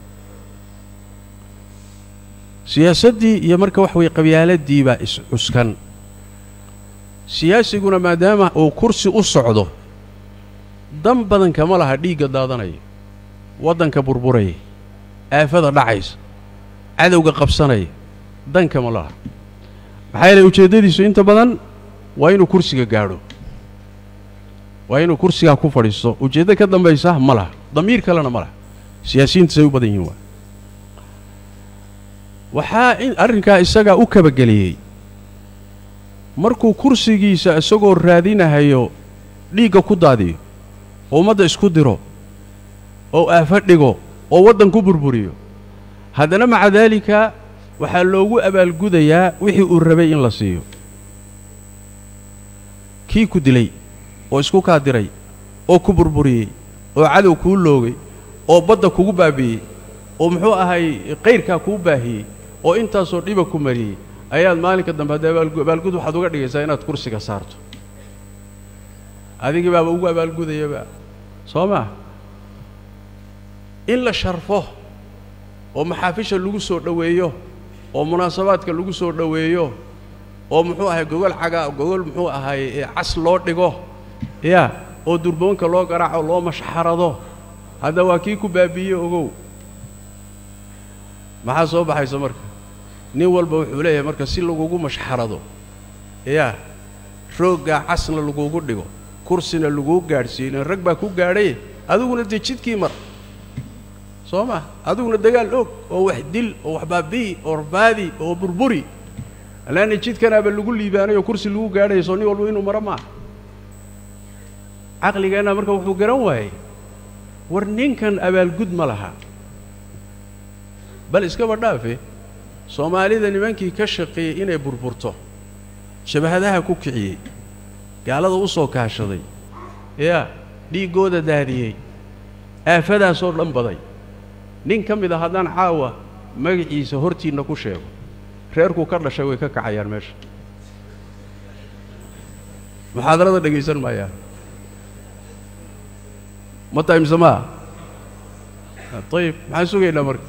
siyaasaddii iyo marka wax weye qabyaaladii baa is-cuskan siyaasiguna maadaama uu kursi u socdo dan badan kama laha dhiigga daadanaya waddanka burburaya aafada dhacaysa cadowga qabsanaya dan kama laha maxaa yeelay ujeeddadiisu inta badan waa inuu kursiga gaadho waa inuu kursigaa ku fadhiisto ujeeddo ka dambaysa ma laha damiir kalena ma laha siyaasiyiinta say u badan yihin waa waxaa in arrinkaa isagaa u kabageliyey markuu kursigiisa isagoo raadinahayo dhiigga ku daadiyo oo ummadda isku diro oo aafo dhigo oo waddan ku burburiyo haddana maca daalika waxaa loogu abaalgudayaa wixii uu rabay in la siiyo kii ku dilay oo isku kaa diray oo ku burburiyey oo cadow kuu loogay oo badda kugu baabi'iyey oo muxuu ahay qayrkaa kuu baahiyey oo intaasoo dhiba ku mariyey ayaad maalinka dambe haddee abaalgud waxaad uga dhigaysaa inaad kursiga saarto adigii baaba ugu abaalgudayaba soo maa in la sharfo oo maxaafisha lagu soo dhoweeyo oo munaasabaadka lagu soo dhoweeyo oo muxuu ahay gogol caga gogol muxuu ahay cas loo dhigo ya oo durboonka loo garaaco loo mashxarado hadda waa kii ku baabiiye ogow maxaa soo baxaysa marka nin walba wuxuu leeyahay marka si lagugu mashxarado yaa rooggaa casna lagugu dhigo kursina laguu gaadhsiiyo ilan rag baa ku gaadhay adiguna dee jidkii mar soo ma adiguna dagaal og oo wax dil oo wax baabi'i oo rabaadi oo burburi allaana jidkanaaba lagu liibaanay oo kursi lagu gaadhaya soo nin walba inuu maro maaha caqligeenna marka wuxuu garan waayey war ninkan abaalgud ma laha bal iskaba dhaafe soomaalida nimankii ka shaqeeyey inay burburto shabahadaha ku kiciyey gaalada u soo kaashaday yaa dhiiggooda daadiyey aafadaasoo dhan baday nin ka mid a haddaan caawa magaciisa hortiinna ku sheego reerkuu ka dhashay way ka kacayaan meesha muxaadarada dhegaysan maayaan ma tahay mise maa ayib maxaan sugaynaa marka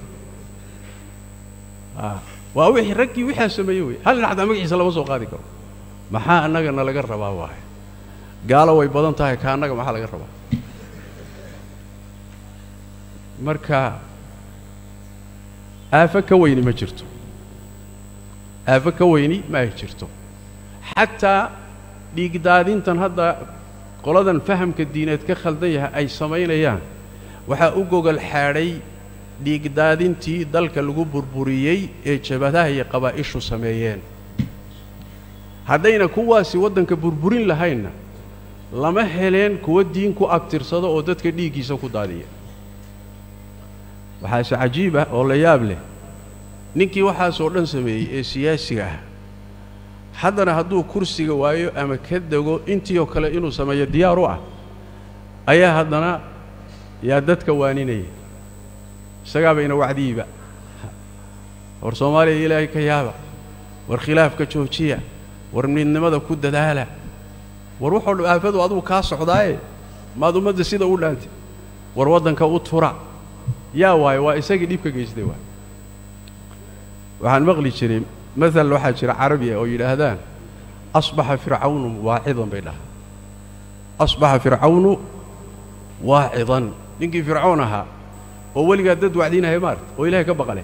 waa wixii raggii wixaa sameeyey wey hal nin xataa magaciisa lama soo qaadi karo maxaa annagana laga rabaa waaye gaalo way badan tahay ka annaga maxaa laga rabaa marka aafo ka weyni ma jirto aafo ka weyni ma ay jirto xataa dhiigdaadintan hadda qoladan fahamka diineed ka khaldan yahay ay samaynayaan waxaa u gogol xaadhay dhiigdaadintii dalka lagu burburiyey ee jabadaha iyo qabaa'ishu sameeyeen haddayna kuwaasi waddanka burburin lahaynna lama heleen kuwa diin ku abtirsado oo dadka dhiiggiisa ku daadiya waxaase cajiib ah oo la yaab leh ninkii waxaasoo dhan sameeyey ee siyaasiga ah haddana hadduu kursiga waayo ama ka dego intii oo kale inuu sameeyo diyaar u ah ayaa haddana yaa dadka waaninaya isagaabayna wacdiyiba war soomaaliya ilaahay ka yaaba war khilaafka joojiya war midnimada ku dadaala war wuxuu dh aafadu adugu kaa socdaaye maad ummadda sida u dhaantay war waddanka u tura yaa waayo waa isagii dhibka geystay waay waxaan maqli jiray maal waxaa jira carabi ah oo yidhaahdaan asbaxa fircawnu waacidan bay dhahaa asbaxa fircawnu waacidan ninkii fircoon ahaa oo weligaa dad wacdiinaya maarta oo ilahay ka baqale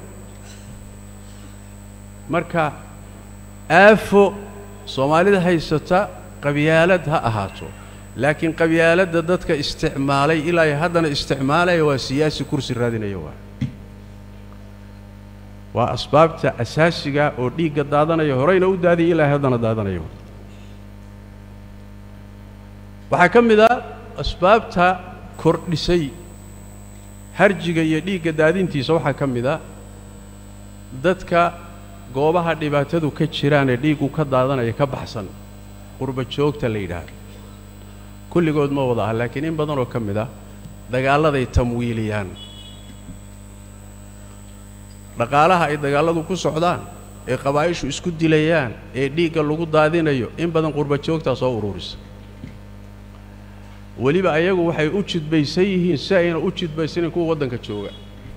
marka aafo soomaalida haysata qabyaalad ha ahaato laakiin qabyaaladda dadka isticmaalay ilaa ay haddana isticmaalaya waa siyaasi kursi raadinaya waa waa asbaabta asaasiga oo dhiigga daadanaya horeyna u daadiyay ilaa haddana daadanaya waxaa ka mid a asbaabta kordhisay harjiga iyo dhiigga daadintiisa waxaa ka mid a dadka goobaha dhibaatadu ka jiraan ee dhiiggu ka daadanaya ka baxsan qurba joogta la yidhaahdo kulligood ma wada ah laakiin in badanoo ka mid ah dagaalladay tamwiiliyaan dhaqaalaha ay dagaalladu ku socdaan ee qabaa'ishu isku dilayaan ee dhiigga lagu daadinayo in badan qurba joogtaa soo ururisa weliba ayagu waxay u jidbaysan yihiin si ayna u jidbaysanin kuwa waddanka jooga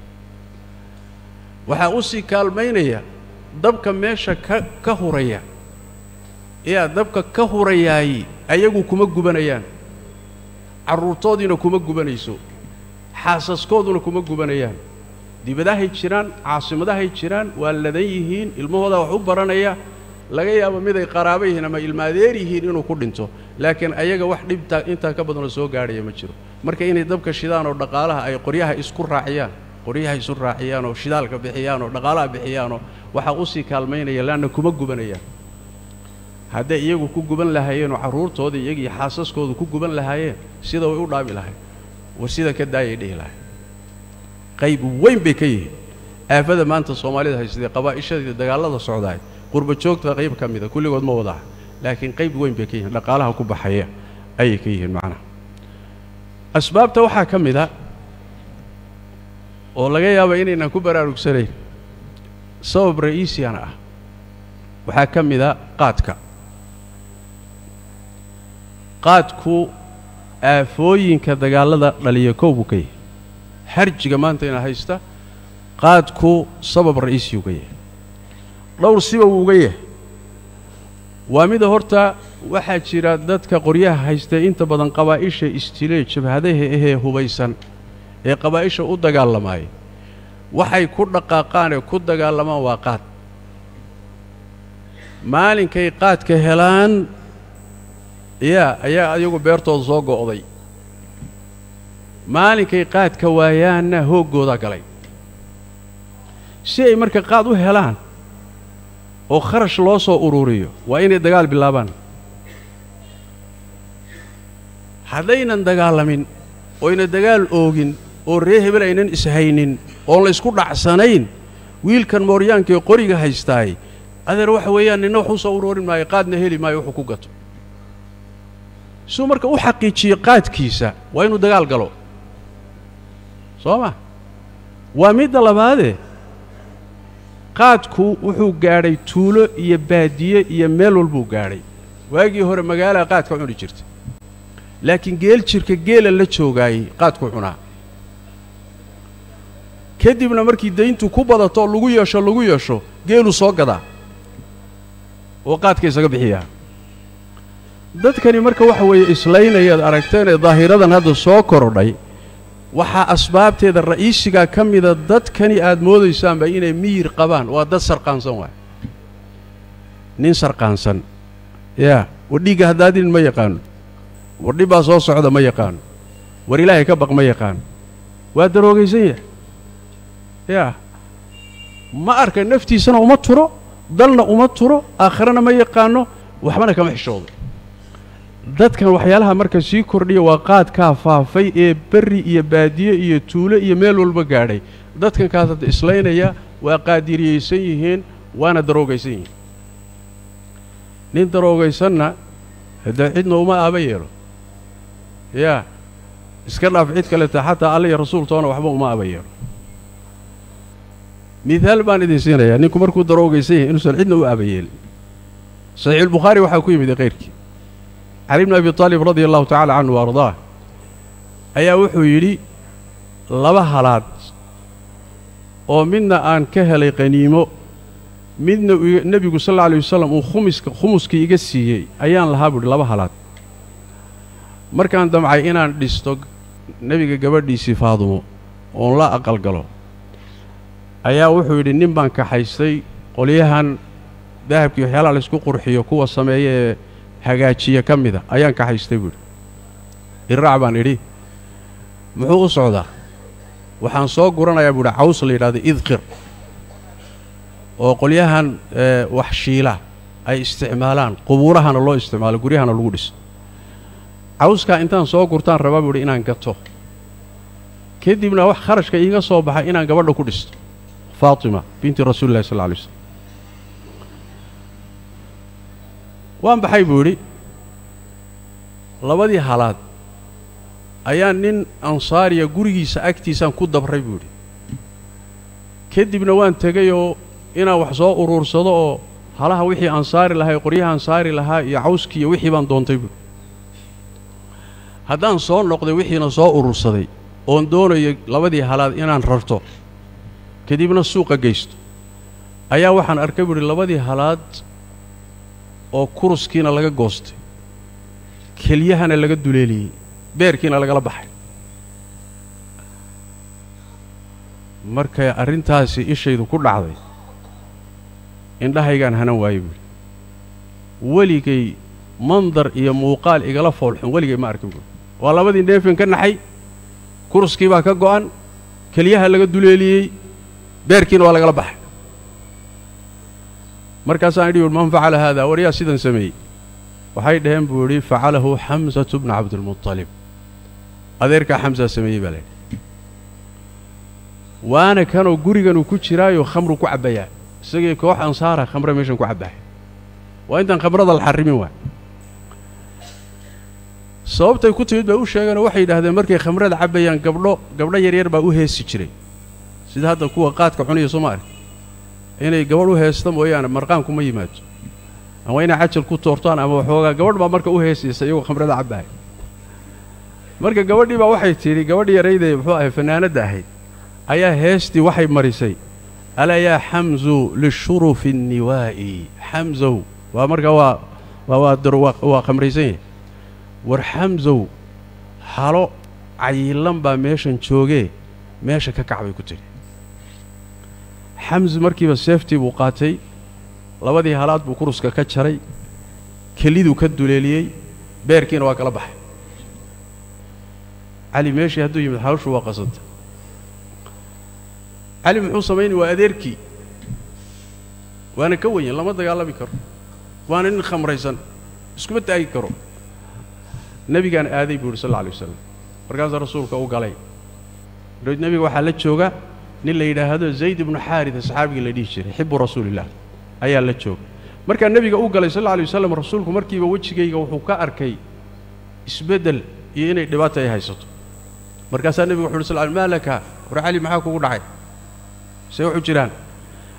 waxaa u sii kaalmaynaya dabka meesha ka ka huraya yaa dabka ka hurayaayi ayagu kuma gubanayaan carruurtoodiina kuma gubanayso xaasaskooduna kuma gubanayaan dibadahay jiraan caasimadahay jiraan waa ladan yihiin ilmahoodaa wax u baranaya laga yaabo miday qaraabo yihiin ama ilmaadeer yihiin inuu ku dhinto laakiin ayaga wax dhibtaa intaa ka badanoo soo gaadhaya ma jiro marka inay dabka shidaan oo dhaqaalaha ay qoryaha isku raaciyaan qoryaha isu raaciyaan oo shidaalka bixiyaan oo dhaqaalaha bixiyaanoo waxaa usii kaalmaynaya laanna kuma gubanayaan hadday iyagu ku guban lahaayeen oo carruurtooda iyagii xaasaskoodu ku guban lahaayeen sida way u dhaami lahayd war sida ka daayay dhihi lahay qayb weyn bay ka yihiin aafada maanta soomaalida haysatee qabaa'ishadii dagaallada socdaay qurba joogta qayb ka mida kulligood ma wadaha laakiin qayb weyn bay ka yihiin dhaqaalaha ku baxaya ayay ka yihiin macnaha asbaabta waxaa ka mid a oo laga yaaba inaynan ku baraarugsanayn sabab ra'iisiyana ah waxaa ka mid a qaadka qaadku aafooyinka dagaallada dhaliya kow buu ka yahay harjiga maanta ina haysta qaadku sabab ra'iisiyuu ka yahay dhowr siba wuu uga yahay waa mida horta waxaa jira dadka qoryaha haystee inta badan qabaa'isha istilee jabhadaha ahee hubaysan ee qabaa'isha u dagaalamaaya waxay ku dhaqaaqaan ee ku dagaalamaan waa qaad maalinkay qaadka helaan yaa ayaa ayagu beertooda soo go'day maalinkay qaadka waayaanna hooggoodaa galay si ay marka qaad u helaan oo kharash loo soo ururiyo waa inay dagaal bilaabaan haddaynan dagaalamin oyna dagaal oogin oo ree hebel aynan ishaynin oon la ysku dhacsanayn wiilkan mooryaankaee qoriga haystaay adeer waxa weeyaan ninna wax u soo ururin maayo qaadna heli maayo wuxuu ku gato siduu marka u xaqiijiyo qaadkiisa waa inuu dagaal galo soo ma waa midda labaadee qaadku wuxuu gaadhay tuulo iyo baadiye iyo meel walbuu gaadhay waagii hore magaalaa qaadka cuni jirta laakiin geel jirka geela la joogaayey qaadku cunaa kadibna markii dayntu ku badato oo lagu yeesho lagu yeesho geeluu soo gadaa oo qaadka isaga bixiyaa dadkani marka waxa weeye islaynayaad aragteen ee daahiradan hadda soo korodhay waxaa asbaabteeda ra'iisigaa ka mida dadkani aad moodaysaanba inay miyir qabaan waa dad sarqaansan waay nin sarqaansan yaa wadhiigga haddaadinin ma yaqaano wardhi baa soo socda ma yaqaano war ilaahay ka baq ma yaqaano waa daroogaysan yahay yaa ma arka naftiisana uma turo dalna uma turo aakhirana ma yaqaano waxbana kama xishoodo dadkan waxyaalaha marka sii kordhiya waa qaadkaa faafay ee berri iyo baadiye iyo tuulo iyo meel walba gaadhay dadkan kaas hadda islaynaya waa qaadiriyaysan yihiin waana daroogaysan yihiin nin daroogaysanna haddee cidna uma aaba yeelo yaa iska dhaaf cid kaleta xataa alla iyo rasuultoona waxba uma aaba yeelo midaal baan idin siinayaa ninku markuu daroogaysan yahay inuusan cidna u aaba yeelin saxiixulbukhaari waxaa ku yimid kayrkii cali bni abi taalib radia allahu tacala canhu wa ardaah ayaa wuxuu yidhi laba halaad oo midna aan ka helay qaniimo midna nebigu sal alla alay wasalam uu khumiska khumuskii iga siiyey ayaan lahaa buuhi laba halaad markaan damcay inaan dhisto nebiga gabadhiisii faadumo oon la aqalgalo ayaa wuxuu yidhi nin baan kaxaystay qolyahan dahabkii waxyaalaha laysku qurxiyo kuwa sameeya ee hagaajiya ka mida ayaan kaxaystay buuhi iraac baan idhi muxuu u socdaa waxaan soo guranayaa buuhi caws la yidhahdo idqir oo qolyahan wax shiila ay isticmaalaan qubuurahana loo isticmaalo guryahana lagu dhiso cawskaa intaan soo gurtaan rabaa buuhi inaan gato kadibna wax kharashka iiga soo baxay inaan gabadha ku dhisto faatima binti rasuuli llahi sal lla alay slam waan baxay buu idhi labadii halaad ayaa nin ansaariya gurigiisa agtiisaan ku dabray buu idhi kadibna waan tegayoo inaan wax soo uruursado oo halaha wixii ansaari lahaa ee qoryaha ansaari lahaa iyo cawskii iyo wixii baan doontay buuhi haddaan soo noqday wixiina soo urursaday oon doonayo labadii halaad inaan rarto kadibna suuqa geysto ayaa waxaan arkay buuhi labadii halaad oo kuruskiina laga goostay kelyahana laga duleeliyey beerkiina lagala baxay markay arrintaasi ishaydu ku dhacday indhahaygaan hanan waayey buuhi weligay mandar iyo muuqaal igala foolxun weligay ma arkin buuhi waa labadii neefin ka naxay kuruskii baa ka go'an kelyaha laga duleeliyey beerkiina waa lagala baxay markaasaan idhi man facala haada war yaa sidan sameeyey waxay dhaheen buu idhi facalahu xamsatu bna cabdilmuطalib adeerkaa xamsaa sameeyey baa laydhi waana kanoo guriganuu ku jiraayoo khamru ku cabbayaa isagii koox ansaara khamre meeshan ku cabbahay waa intaan khamrada la xarrimin waa sababtay ku timid baa u sheegeenoo waxay yidhaahdeen markay khamrada cabbayaan gabdho gabdho yaryar baa u heesi jiray sida hadda kuwa qaadka cunaya soo ma arki inay gabadh u heesta mooyaane marqaanku ma yimaado ama inay cajal ku toortaan ama waxoogaa gabadh baa marka u heesaysa iyagoo khamrada cabbahay marka gabadhii baa waxay tidhi gabadh yaraydee muxuu ahay fanaanadda ahayd ayaa heestii waxay marisay alaa yaa xamzu lishurufi nniwaa'i xamsow waa marka waa waa waa waa khamraysan yahay war xamsow halo cayilan baa meeshan joogee meesha ka kac bay ku tidhi xamsi markiiba seeftii buu qaatay labadii halaad buu kuruska ka jaray keliduu ka duleeliyey beerkiina waa kala baxay cali meeshii hadduu yimid hawshu waa qasanta cali muxuu samaynay waa adeerkii waana ka wenyan lama dagaalami karo waana nin khamraysan iskuma taagi karo nebigaan aaday buu yidhi sal alla alay wasalam markaasaa rasuulka u galay dabeed nebiga waxaa la jooga nin la yidhaahdo zayd ibnu xaarida saxaabigii la dhihi jiray xibu rasuulillaah ayaa la jooga markaa nebiga u galay sal alla alay wasalam rasuulku markiiba wejigayga wuxuu ka arkay isbeddel iyo inay dhibaata ay haysato markaasaa nebiga wuxu uhi sal maa laka war cali maxaa kugu dhacay see wuxu jiraan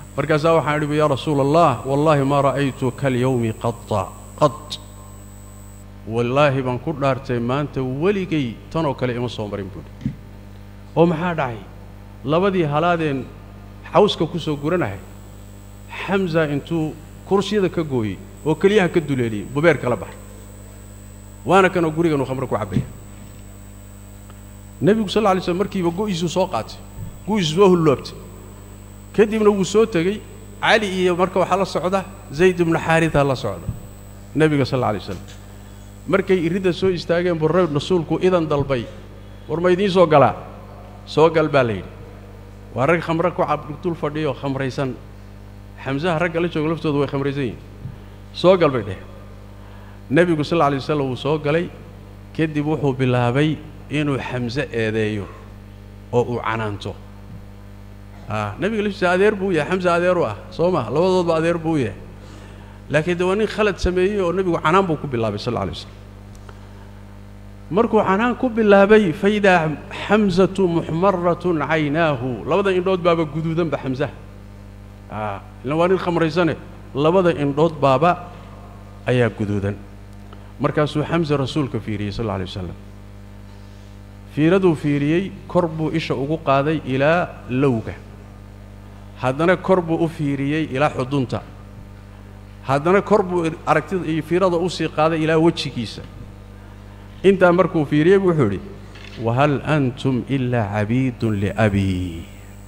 markaasaa waxaan idhi bu yaa rasuula allah wallaahi maa ra'aytu kalyowmi qada qad wallaahi baan ku dhaartay maanta weligay tanoo kale ima soo marin buuhi oo maxaa dhacay labadii halaadeen xawska ku soo guranahay xamsa intuu kursiyada ka gooyey oo keliyaha ka duleeliyey bubeer kala baxay waana kanoo guriganuu khamro ku cabbaya nebigu sal lla alay slm markiiba go'iisuu soo qaatay go'iisu soo hulloobtay kadibna wuu soo tegey cali iyo marka waxaa la socda zayd ibnu xaarita la socda nebiga sal alla alay slam markay iridda soo istaageen buu rasuulku idan dalbay war ma idiin soo galaa soo gal baa la yidhi waa rag khamre ku cabdul fadhiyo khamraysan xamsaha ragga la jooga laftooda way khamraysan yihin soo gal bay dheh nebigu sal alla alay wasalam wuu soo galay kadib wuxuu bilaabay inuu xamse eedeeyo oo uu canaanto a nebiga laftiisa adeer buu u yahay xamse adeeru ah soo ma labadoodba adeer buu u yahay laakiin de waa nin khalad sameeyey oo nebigu canaan buu ku bilaabay sal alla alay waslam markuu canaan ku bilaabay faidaa xamsatu muxmaratun caynaahu labada indhood baaba guduudanba xamsaha a ilan waa nin khamraysane labada indhood baaba ayaa guduudan markaasuu xamse rasuulka fiiriyey sal alla alay wasalam fiiraduu fiiriyey kor buu isha ugu qaaday ilaa lowga haddana kor buu u fiiriyey ilaa xudunta haddana kor buu aragtida iyo fiirada usii qaaday ilaa wejigiisa intaa markuu fiiriyey buu wuxuu idhi wahal antum ilaa cabiidun liabii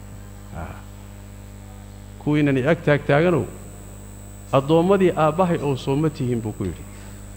kuwiinani ag taagtaaganow addoommadii aabbahay oo sooma tihiin buu ku yidhi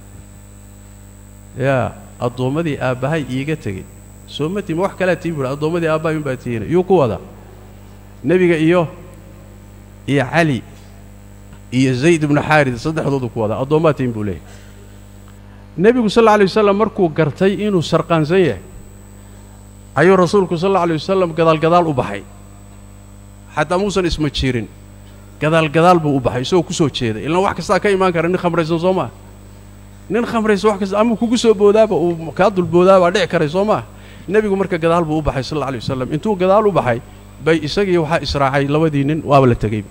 yaa addoommadii aabbahay iiga tegey sooma tihin ma wax kalaa tihin buuhi addoommadii aabbahay unbaa tihiina yuu ku wada nebiga iyo iyo cali iyo zayd ibnu xaarid saddexdoodu ku wada addoommaa tihin buu leeyahy nebigu sal alla alay wasalam markuu gartay inuu sarqaansan yahay ayuu rasuulku sal alla alay wasalam gadaalgadaal u baxay xataa muusan isma jirin gadaalgadaal buu u baxay isagoo ku soo jeeda ilaan wax kastaa ka imaan kara nin khamraysan soo maa nin khamraysan wax kasta ama kugu soo boodaaba uu kaa dulboodaabaa dhici karay soo maa nebigu marka gadaal buu u baxay sal alla alay wasalam intuu gadaal u baxay bay isagii waxaa israacay labadii nin waaba la tegeyba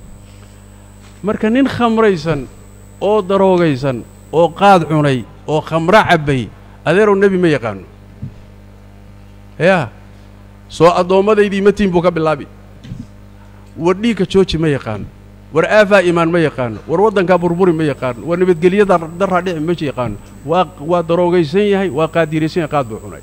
marka nin khamraysan oo daroogaysan oo qaad cunay oo khamro cabbay adeerow nebi ma yaqaano yaa soo addoomadaydii matiin buu ka bilaabi war dhiigka jooji ma yaqaano war aafaa imaan ma yaqaano war waddankaa burburi ma yaqaano war nabadgelyada darraa dhici ma yaqaano waa waa daroogaysan yahay waa qaadiiraysan yahay qaad buu cunay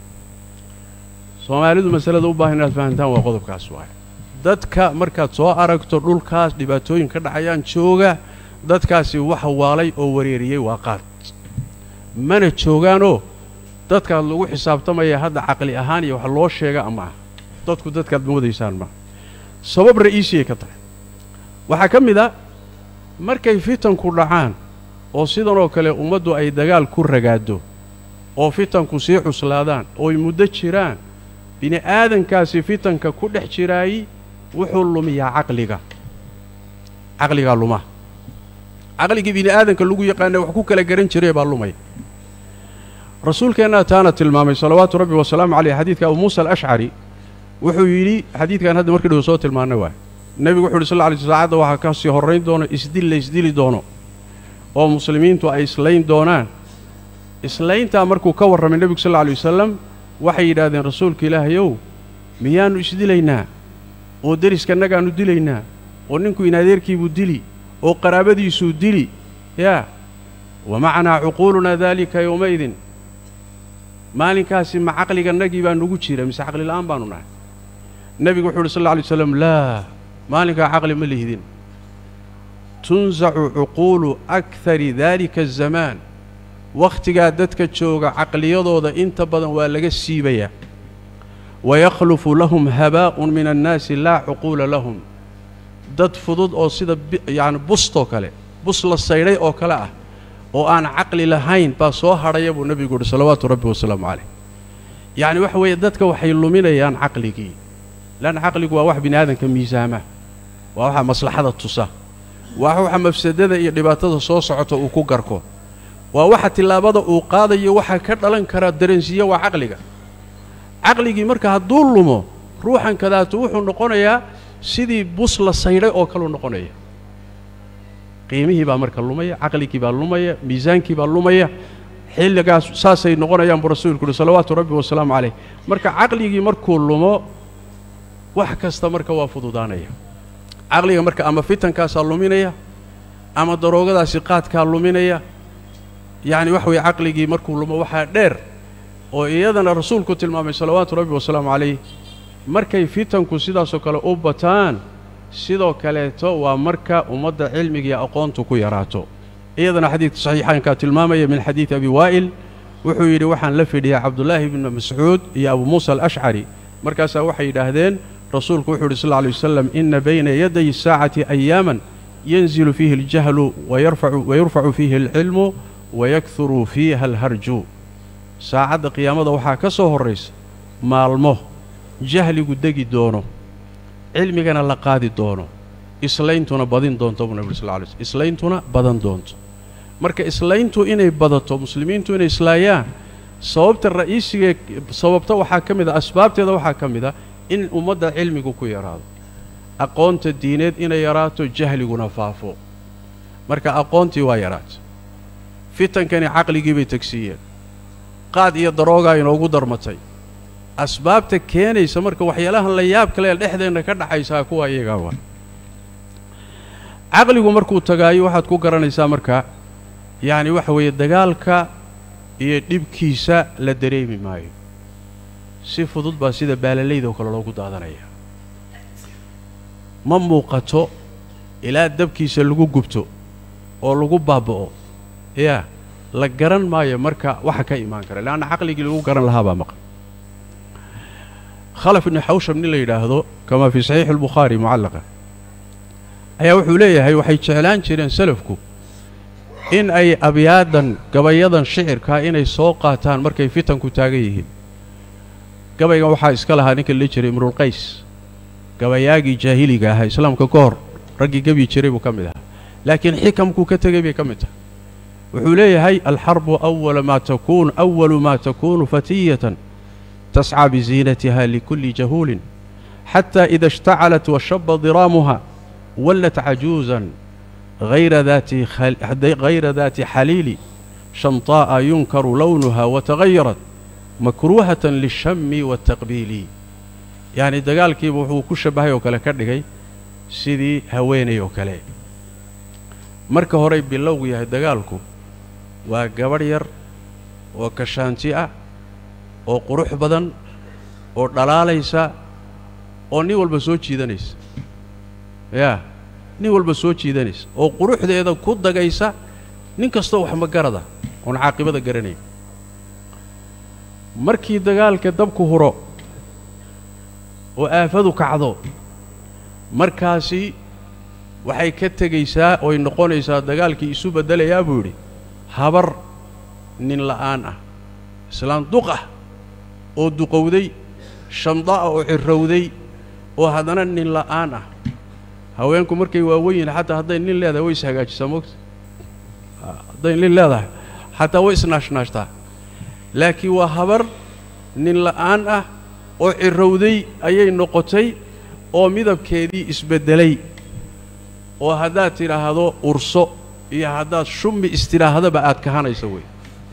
soomaalidu masalada u baahan inaad fahantaan waa qodobkaas waay dadka markaad soo aragto dhulkaas dhibaatooyin ka dhacayaan jooga dadkaasi waxa waalay oo wareeriyey waa qaad mana joogaanoo dadkaad lagu xisaabtamaya hadda caqli ahaan iyo wax loo sheega ama ah dadku dadkaad moodaysaan maa sabab ra'iisiyay ka tahay waxaa ka mid a markay fitanku dhacaan oo sidanoo kale ummaddu ay dagaal ku ragaaddo oo fitanku sii cuslaadaan ooy muddo jiraan bini aadankaasi fitanka ku dhex jiraayi wuxuu lumiyaa caqliga caqligaa luma caqligii bini aadanka lagu yaqaana wax ku kala garan jiray baa lumay rasuulkeennaa taana tilmaamay salawaatu rabbi wasalaamu caleyh xadiidka abu muusa alashcari wuxuu yidhi xadiidkan hadda markii dhow soo tilmaanay waay nebigu wuxu uhi sal lla lay sl saacadda waxaa ka sii horrayn doono isdil la isdili doono oo muslimiintu ay islayn doonaan islayntaa markuu ka warramay nebigu sal alla lay wasalam waxay yidhaahdeen rasuulka ilaahayow miyaannu isdilaynaa oo deriskannagaannu dilaynaa oo ninku in adeerkiibuu dili oo qaraabadiisuu dili yaa wa macanaa cuquulunaa daalika yowmaydin maalinkaasi ma caqligannagii baa nugu jira mise caqlila'aan baannu nahay nebigu wuxuu uhi sal alla alay waslam laa maalinkaa caqli ma lihdin tunsacu cuquulu akari daalika azamaan wakhtigaa dadka jooga caqliyadooda inta badan waa laga siibayaa wayakhlufu lahum habaa'un min annaasi laa cuquula lahum dad fudud oo sida yacni bustoo kale bus la saydhay oo kale ah oo aan caqli lahayn baa soo hadhaya buu nebigu uhi salawaatu rabbi wasalaamu calayh yacni waxa weeye dadka waxay luminayaan caqligii leanna caqligu waa wax bini aadanka miisaama waa waxa maslaxada tusa waa waxa mafsadada iyo dhibaatada soo socota uu ku garko waa waxa tillaabada uu qaadayo waxaa ka dhalan karaa dareensiiya waa caqliga caqligii marka hadduu lumo ruuxan kadaatu wuxuu noqonayaa sidii bus la saydhay oo kaluu noqonaya qiimihii baa marka lumaya caqligii baa lumaya miisaankii baa lumaya xilligaas saasay noqonayaan buu rasuulku uhi salawaatu rabbi wasalaamu calayh marka caqligii markuu lumo wax kasta marka waa fududaanaya caqliga marka ama fitankaasaa luminaya ama daroogadaasi qaadkaa luminaya yacni wax weeye caqligii markuu lumo waxaa dheer oo iyadana rasuulku tilmaamay salawaatu rabbi wasalaamu calayh markay fitanku sidaasoo kale u bataan sidoo kaleeto waa marka ummadda cilmigiiyo aqoontu ku yaraato iyadana xadiidka saxiixaankaa tilmaamaya min xadiidi abi waa'il wuxuu yidhi waxaan la fidhiyaa cabdullaahi bni mascuud iyo abu muusa alashcari markaasaa waxay yidhaahdeen rasuulku wuxuu yidhi sal lla alay wasalam inna bayna yaday saacati ayaaman yanzilu fiihi aljahlu wayurfacu fiihi alcilmu wayakuru fiiha alharju saacadda qiyaamada waxaa ka soo horraysa maalmo jahligu degi doono cilmigana la qaadi doono islayntuna badin doonto buu nabi sal lla alay slm islayntuna badan doonto marka islayntu inay badato muslimiintu inay islaayaan sababta ra'iisigee sababta waxaa ka mid a asbaabteeda waxaa ka mid a in ummadda cilmigu ku yaraado aqoonta diineed inay yaraato jahliguna faafo marka aqoontii waa yaraata fitankani caqligii bay tegsiiyeen qaad iyo daroogaa inoogu darmatay asbaabta keenaysa marka waxyaalahan la yaab kale ee dhexdeenna ka dhaxaysaa kuwa iyagaa waa caqligu markuu tagaayo waxaad ku garanaysaa marka yacni waxa weeye dagaalka iyo dhibkiisa la dareemi maayo si fudud baa sida baalalayda oo kale loogu daadanaya ma muuqato ilaa dabkiisa lagu gubto oo lagu baaba'o yaa la garan maayo marka waxa ka imaan kara leanna caqligii lagu garan lahaa baa maqan khalaf ibni xawsham nin la yidhaahdo kamaa fii saxiixi albukhaari mucallaqa ayaa wuxuu leeyahay waxay jeclaan jireen salafku in ay abyaadan gabayadan shicirkaa inay soo qaataan markay fitanku taagan yihiin gabaygan waxaa iska lahaa ninka la jiray imrulqays gabayaagii jaahiliga ahaa islaamka ka hor raggii gebyi jiray buu ka mid ahaa laakiin xikamkuu ka tegay bay ka mid tahay wuxuu leeyahay alxarbu awala maa takuun awalu maa takuunu fatiyatan tascى bziinatiha likulli jahuulin xata ida اshtacalat washaba diraamuha wallat cajuuزan hayra daati xaliili shamطaa'a yunkaru lownuha watagayarat makruuhaة lلshami waالtaqbiili yacni dagaalkiiba wuxuu ku shabahay oo kale ka dhigay sidii haweenay oo kale marka horey bilowgu yahay dagaalku waa gabadh yar oo kashaanti ah oo qurux badan oo dhalaalaysa oo nin walba soo jiidanaysa yaa nin walba soo jiidanaysa oo quruxdeeda ku dagaysa nin kastoo wax magarada oon caaqibada garanayn markii dagaalka dabku huro oo aafadu kacdo markaasi waxay ka tegaysaa ooy noqonaysaa dagaalkii isu beddelayaa buu yidhi habar nin la'aan ah islaan duq ah oo duqowday shamda'a oo cirrowday oo haddana nin la'aan ah haweenku markay waawen yihin xataa hadday nin leedahay way ishagaajisaa moogta hadday nin leedahay xataa way isnaashnaashtaa laakiin waa habar nin la'aan ah oo cirrowday ayay noqotay oo midabkeedii isbeddelay oo haddaad tidhaahdo urso iyo haddaad shummi istidhaahdaba aad kahanayso wey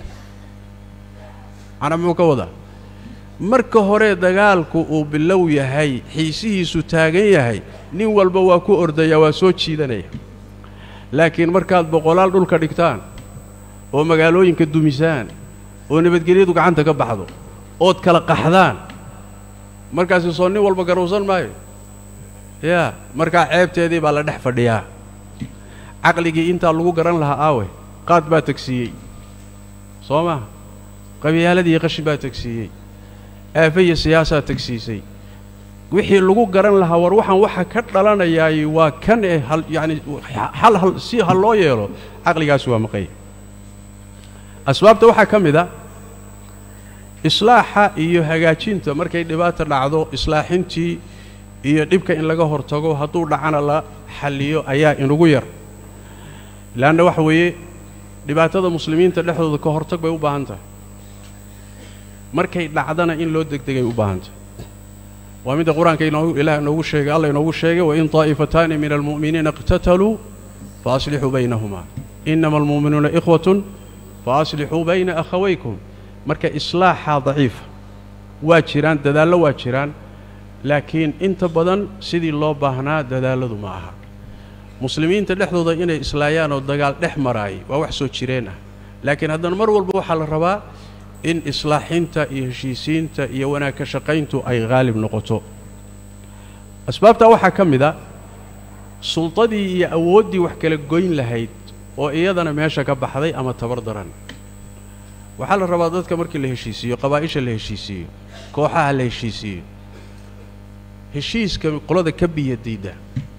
macnaa muxuu ka wadaa marka hore dagaalku uu bilow yahay xiisihiisu taagan yahay nin walba waa ku ordayaa waa soo jiidanaya laakiin markaad boqolaal dhulka dhigtaan oo magaalooyinka dumisaan oo nabadgelyadu gacanta ka baxdo ood kala qaxdaan markaasi soo nin walba garowsan maayo yaa markaa ceebteedii baa la dhex fadhiyaa caqligii intaa lagu garan lahaa aawe qaad baa tegsiiyey soo maha qabyaaladii qashin baa tegsiiyey aafe iyo siyaasaa tegsiisay wixii lagu garan lahaa war waxaan waxa ka dhalanayaay waa kan ee hal yacani hal hal si ha loo yeelo caqligaasi waa maqanya asbaabta waxaa ka mid a islaaxa iyo hagaajinta markay dhibaata dhacdo islaaxintii iyo dhibka in laga hortago hadduu dhacana la xalliyo ayaa inugu yar leanna waxa weeye dhibaatada muslimiinta dhexdooda ka hortag bay u baahan tahay markay dhacdana in loo degdegay u baahan tahay waa midda qur-aanka inoo ilaah inoogu sheegay allah inoogu sheegay wain taa'ifataani min almu'miniina iqtataluu fa aslixuu baynahumaa inama almu'minuuna ikhwatun fa aslixuu bayna akhawaykum marka islaaxaa daciifa waa jiraan dadaallo waa jiraan laakiin inta badan sidii loo baahnaa dadaalladu ma aha muslimiinta dhexdooda inay islaayaan oo dagaal dhex maraayay waa wax soo jireen ah laakiin haddana mar walba waxaa la rabaa in islaaxinta iyo heshiisiinta iyo wanaag ka shaqayntu ay haalib noqoto asbaabtaa waxaa ka mid a sultadii iyo awooddii wax kala goyn lahayd oo iyadana meesha ka baxday ama tabar daran waxaa la rabaa dadka markii la heshiisiiyo qabaa'isha la heshiisiiyo kooxaha la heshiisiiyo heshiiska qolada ka biya diidda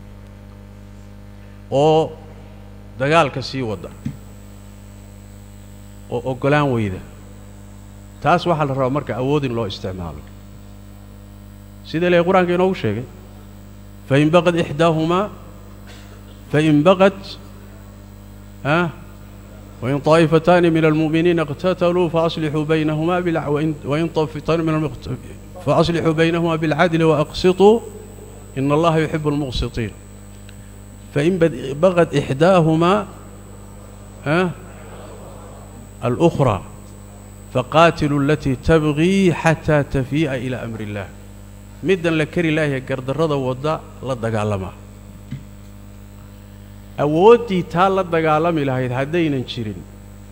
oo dagaalka sii wadda oo oggolaan weyda taas waxaa la rabaa marka awood in loo isticmaalo sida ilahay qur-aanka inoogu sheegay fain baqad ixdaahumaa fain baqad ah wain طaa'ifataani min almu'miniina اqtataluu faaslixuu baynahumaa wain طaa'ifataani min faaslixuu baynahumaa biاlcadli waaqsiطuu ina allaha yuxibu اlmuqsiطiin fain baqad ixdaahumaa alأkhraa faqaatiluu alatii tabgii xataa tafii'a ilaa amri اllah middan la kari laahaya gardarrada wadda la dagaalamaa awooddii taa la dagaalami lahayd haddaynan jirin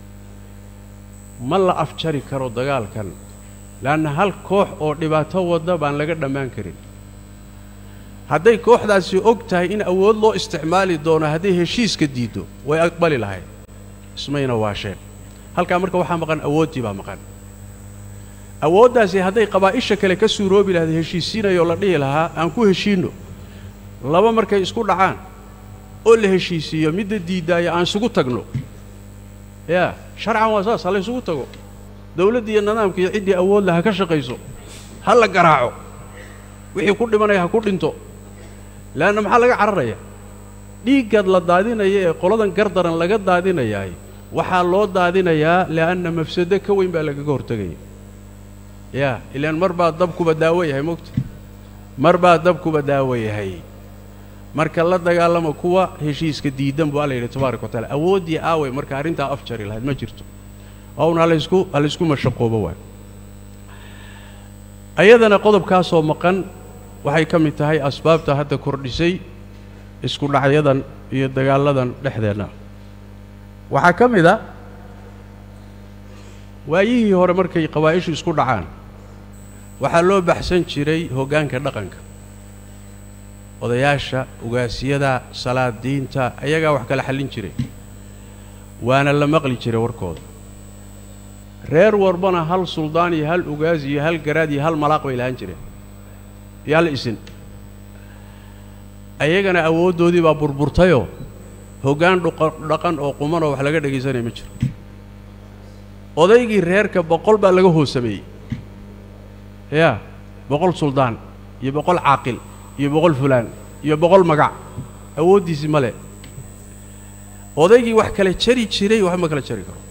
ma la afjari karo dagaalkan leanna hal koox oo dhibaato wadda baan laga dhammaan karin hadday kooxdaasi og tahay in awood loo isticmaali doono hadday heshiiska diiddo way aqbali lahayd ismayna waasheen halkaa marka waxaa maqan awooddii baa maqan awooddaasi hadday qabaa'isha kale ka suuroobi lahayd heshiisiinayoo la dhihi lahaa aan ku heshiinno laba markay isku dhacaan oo la heshiisiiyo midda diiddaaya aan isugu tagno yaa sharcan waa saas ha la ysugu tago dawladda iyo nidaamka iyo ciddii awood leh ha ka shaqayso ha la garaaco wixii ku dhimanaya ha ku dhinto leanna maxaa laga cararaya dhiiggaad la daadinaya ee qoladan gardaran laga daadinayaay waxaa loo daadinayaa li'anna mafsado ka weyn baa lagaga hortegaya yaa ilaan mar baa dabkuba daawo yahay mogta mar baa dabkuba daawo yahay marka la dagaalama kuwa heshiiska diidan buu alla yidhi tabaaraka wa taala awooddii aaway marka arrintaa afjari lahayd ma jirto own halaysku halaysku mashaqoobo waay ayadana qodobkaasoo maqan waxay ka mid tahay asbaabta hadda kordhisay isku dhacyadan iyo dagaalladan dhexdeenna waxaa ka mid a waayihii hore markay qabaa'ishu isku dhacaan waxaa loo baxsan jiray hoggaanka dhaqanka odayaasha ugaasiyada salaadiinta ayagaa wax kala xallin jiray waana la maqli jiray warkooda reer warbana hal suldaan iyo hal ugaas iyo hal garaad iyo hal malaaq bay lahaan jireen iyo hal isin ayagana awooddoodii baa burburtayoo hoggaan dhaqan oo quman oo wax laga dhegaysanaya ma jiro odaygii reerka boqol baa laga hoosameeyey yaa boqol suldaan iyo boqol caaqil iyo boqol fulaan iyo boqol magac awooddiisii ma le odaygii wax kala jari jiray waxba ma kala jari karo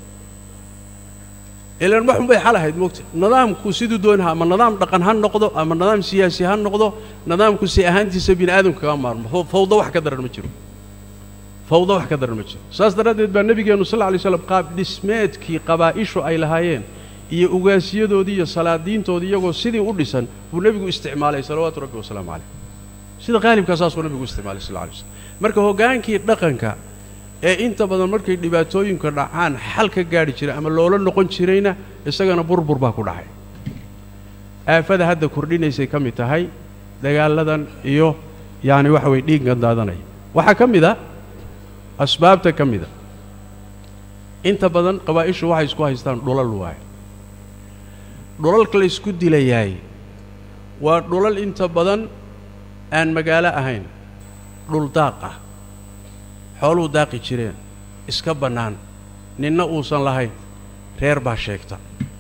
ilaan waxun bay xal ahayd moogta nidaamku siduu doonaha ama nidaam dhaqan ha noqdo ama nidaam siyaasi ha noqdo nidaamku si ahaantiisa bini aadamka kaga maarmo fawdo wax ka daran ma jiro fawdo wax ka daran ma jiro saas daraaddeed baa nebigeennu sal lla lay slam qaab dhismeedkii qabaa'ishu ay lahaayeen iyo ugaasiyadoodii iyo salaadiintoodii iyagoo sidii u dhisan buu nebigu isticmaalay salawaatu rabbi wasalaamu calayh sida qaalibkaa saasuu nebigu isticmaalay sal lla lay slam marka hoggaankii dhaqanka ee inta badan markay dhibaatooyinka dhacaan xal ka gaadhi jiray ama loola noqon jirayna isagana burbur baa ku dhacay aafada hadda kordhinaysay ka mid tahay dagaalladan iyo yacani waxa weye dhiiggan daadanaya waxaa ka mid a asbaabta ka mida inta badan qabaa'ishu waxay isku haystaan dhulal waaye dhulalka la ysku dilayaay waa dhulal inta badan aan magaalo ahayn dhul daaq ah xooluu daaqi jireen iska bannaan ninna uusan lahayn reer baa sheegta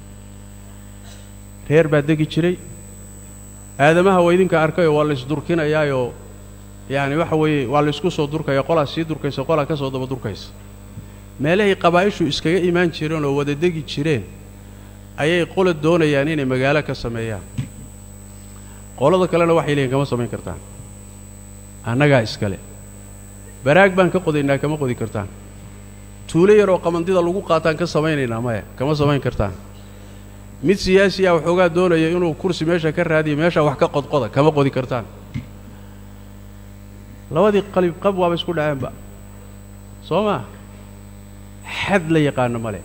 reer baa degi jiray aadamaha waa idinka arkayoo waa laysdurkinayaayoo yacani waxa weeye waa laysku soo durkaya qolaa sii durkaysa qolaa ka soo daba durkaysa meelahay qabaa'ishu iskaga imaan jireen oo wada degi jireen ayay qola doonayaan inay magaalo ka sameeyaan qolada kalena waxay leeyihin kama samayn kartaan annagaa iskale baraag baan ka qodaynaa kama qodi kartaan tuulo yaroo qamandida lagu qaataan ka samaynaynaa maya kama samayn kartaan mid siyaasi ah waxoogaa doonaya inuu kursi meesha ka raadiyo meeshaa wax ka qodqoda kama qodi kartaan labadii qalib qab waaba isku dhaceenba soo maa xad la yaqaano male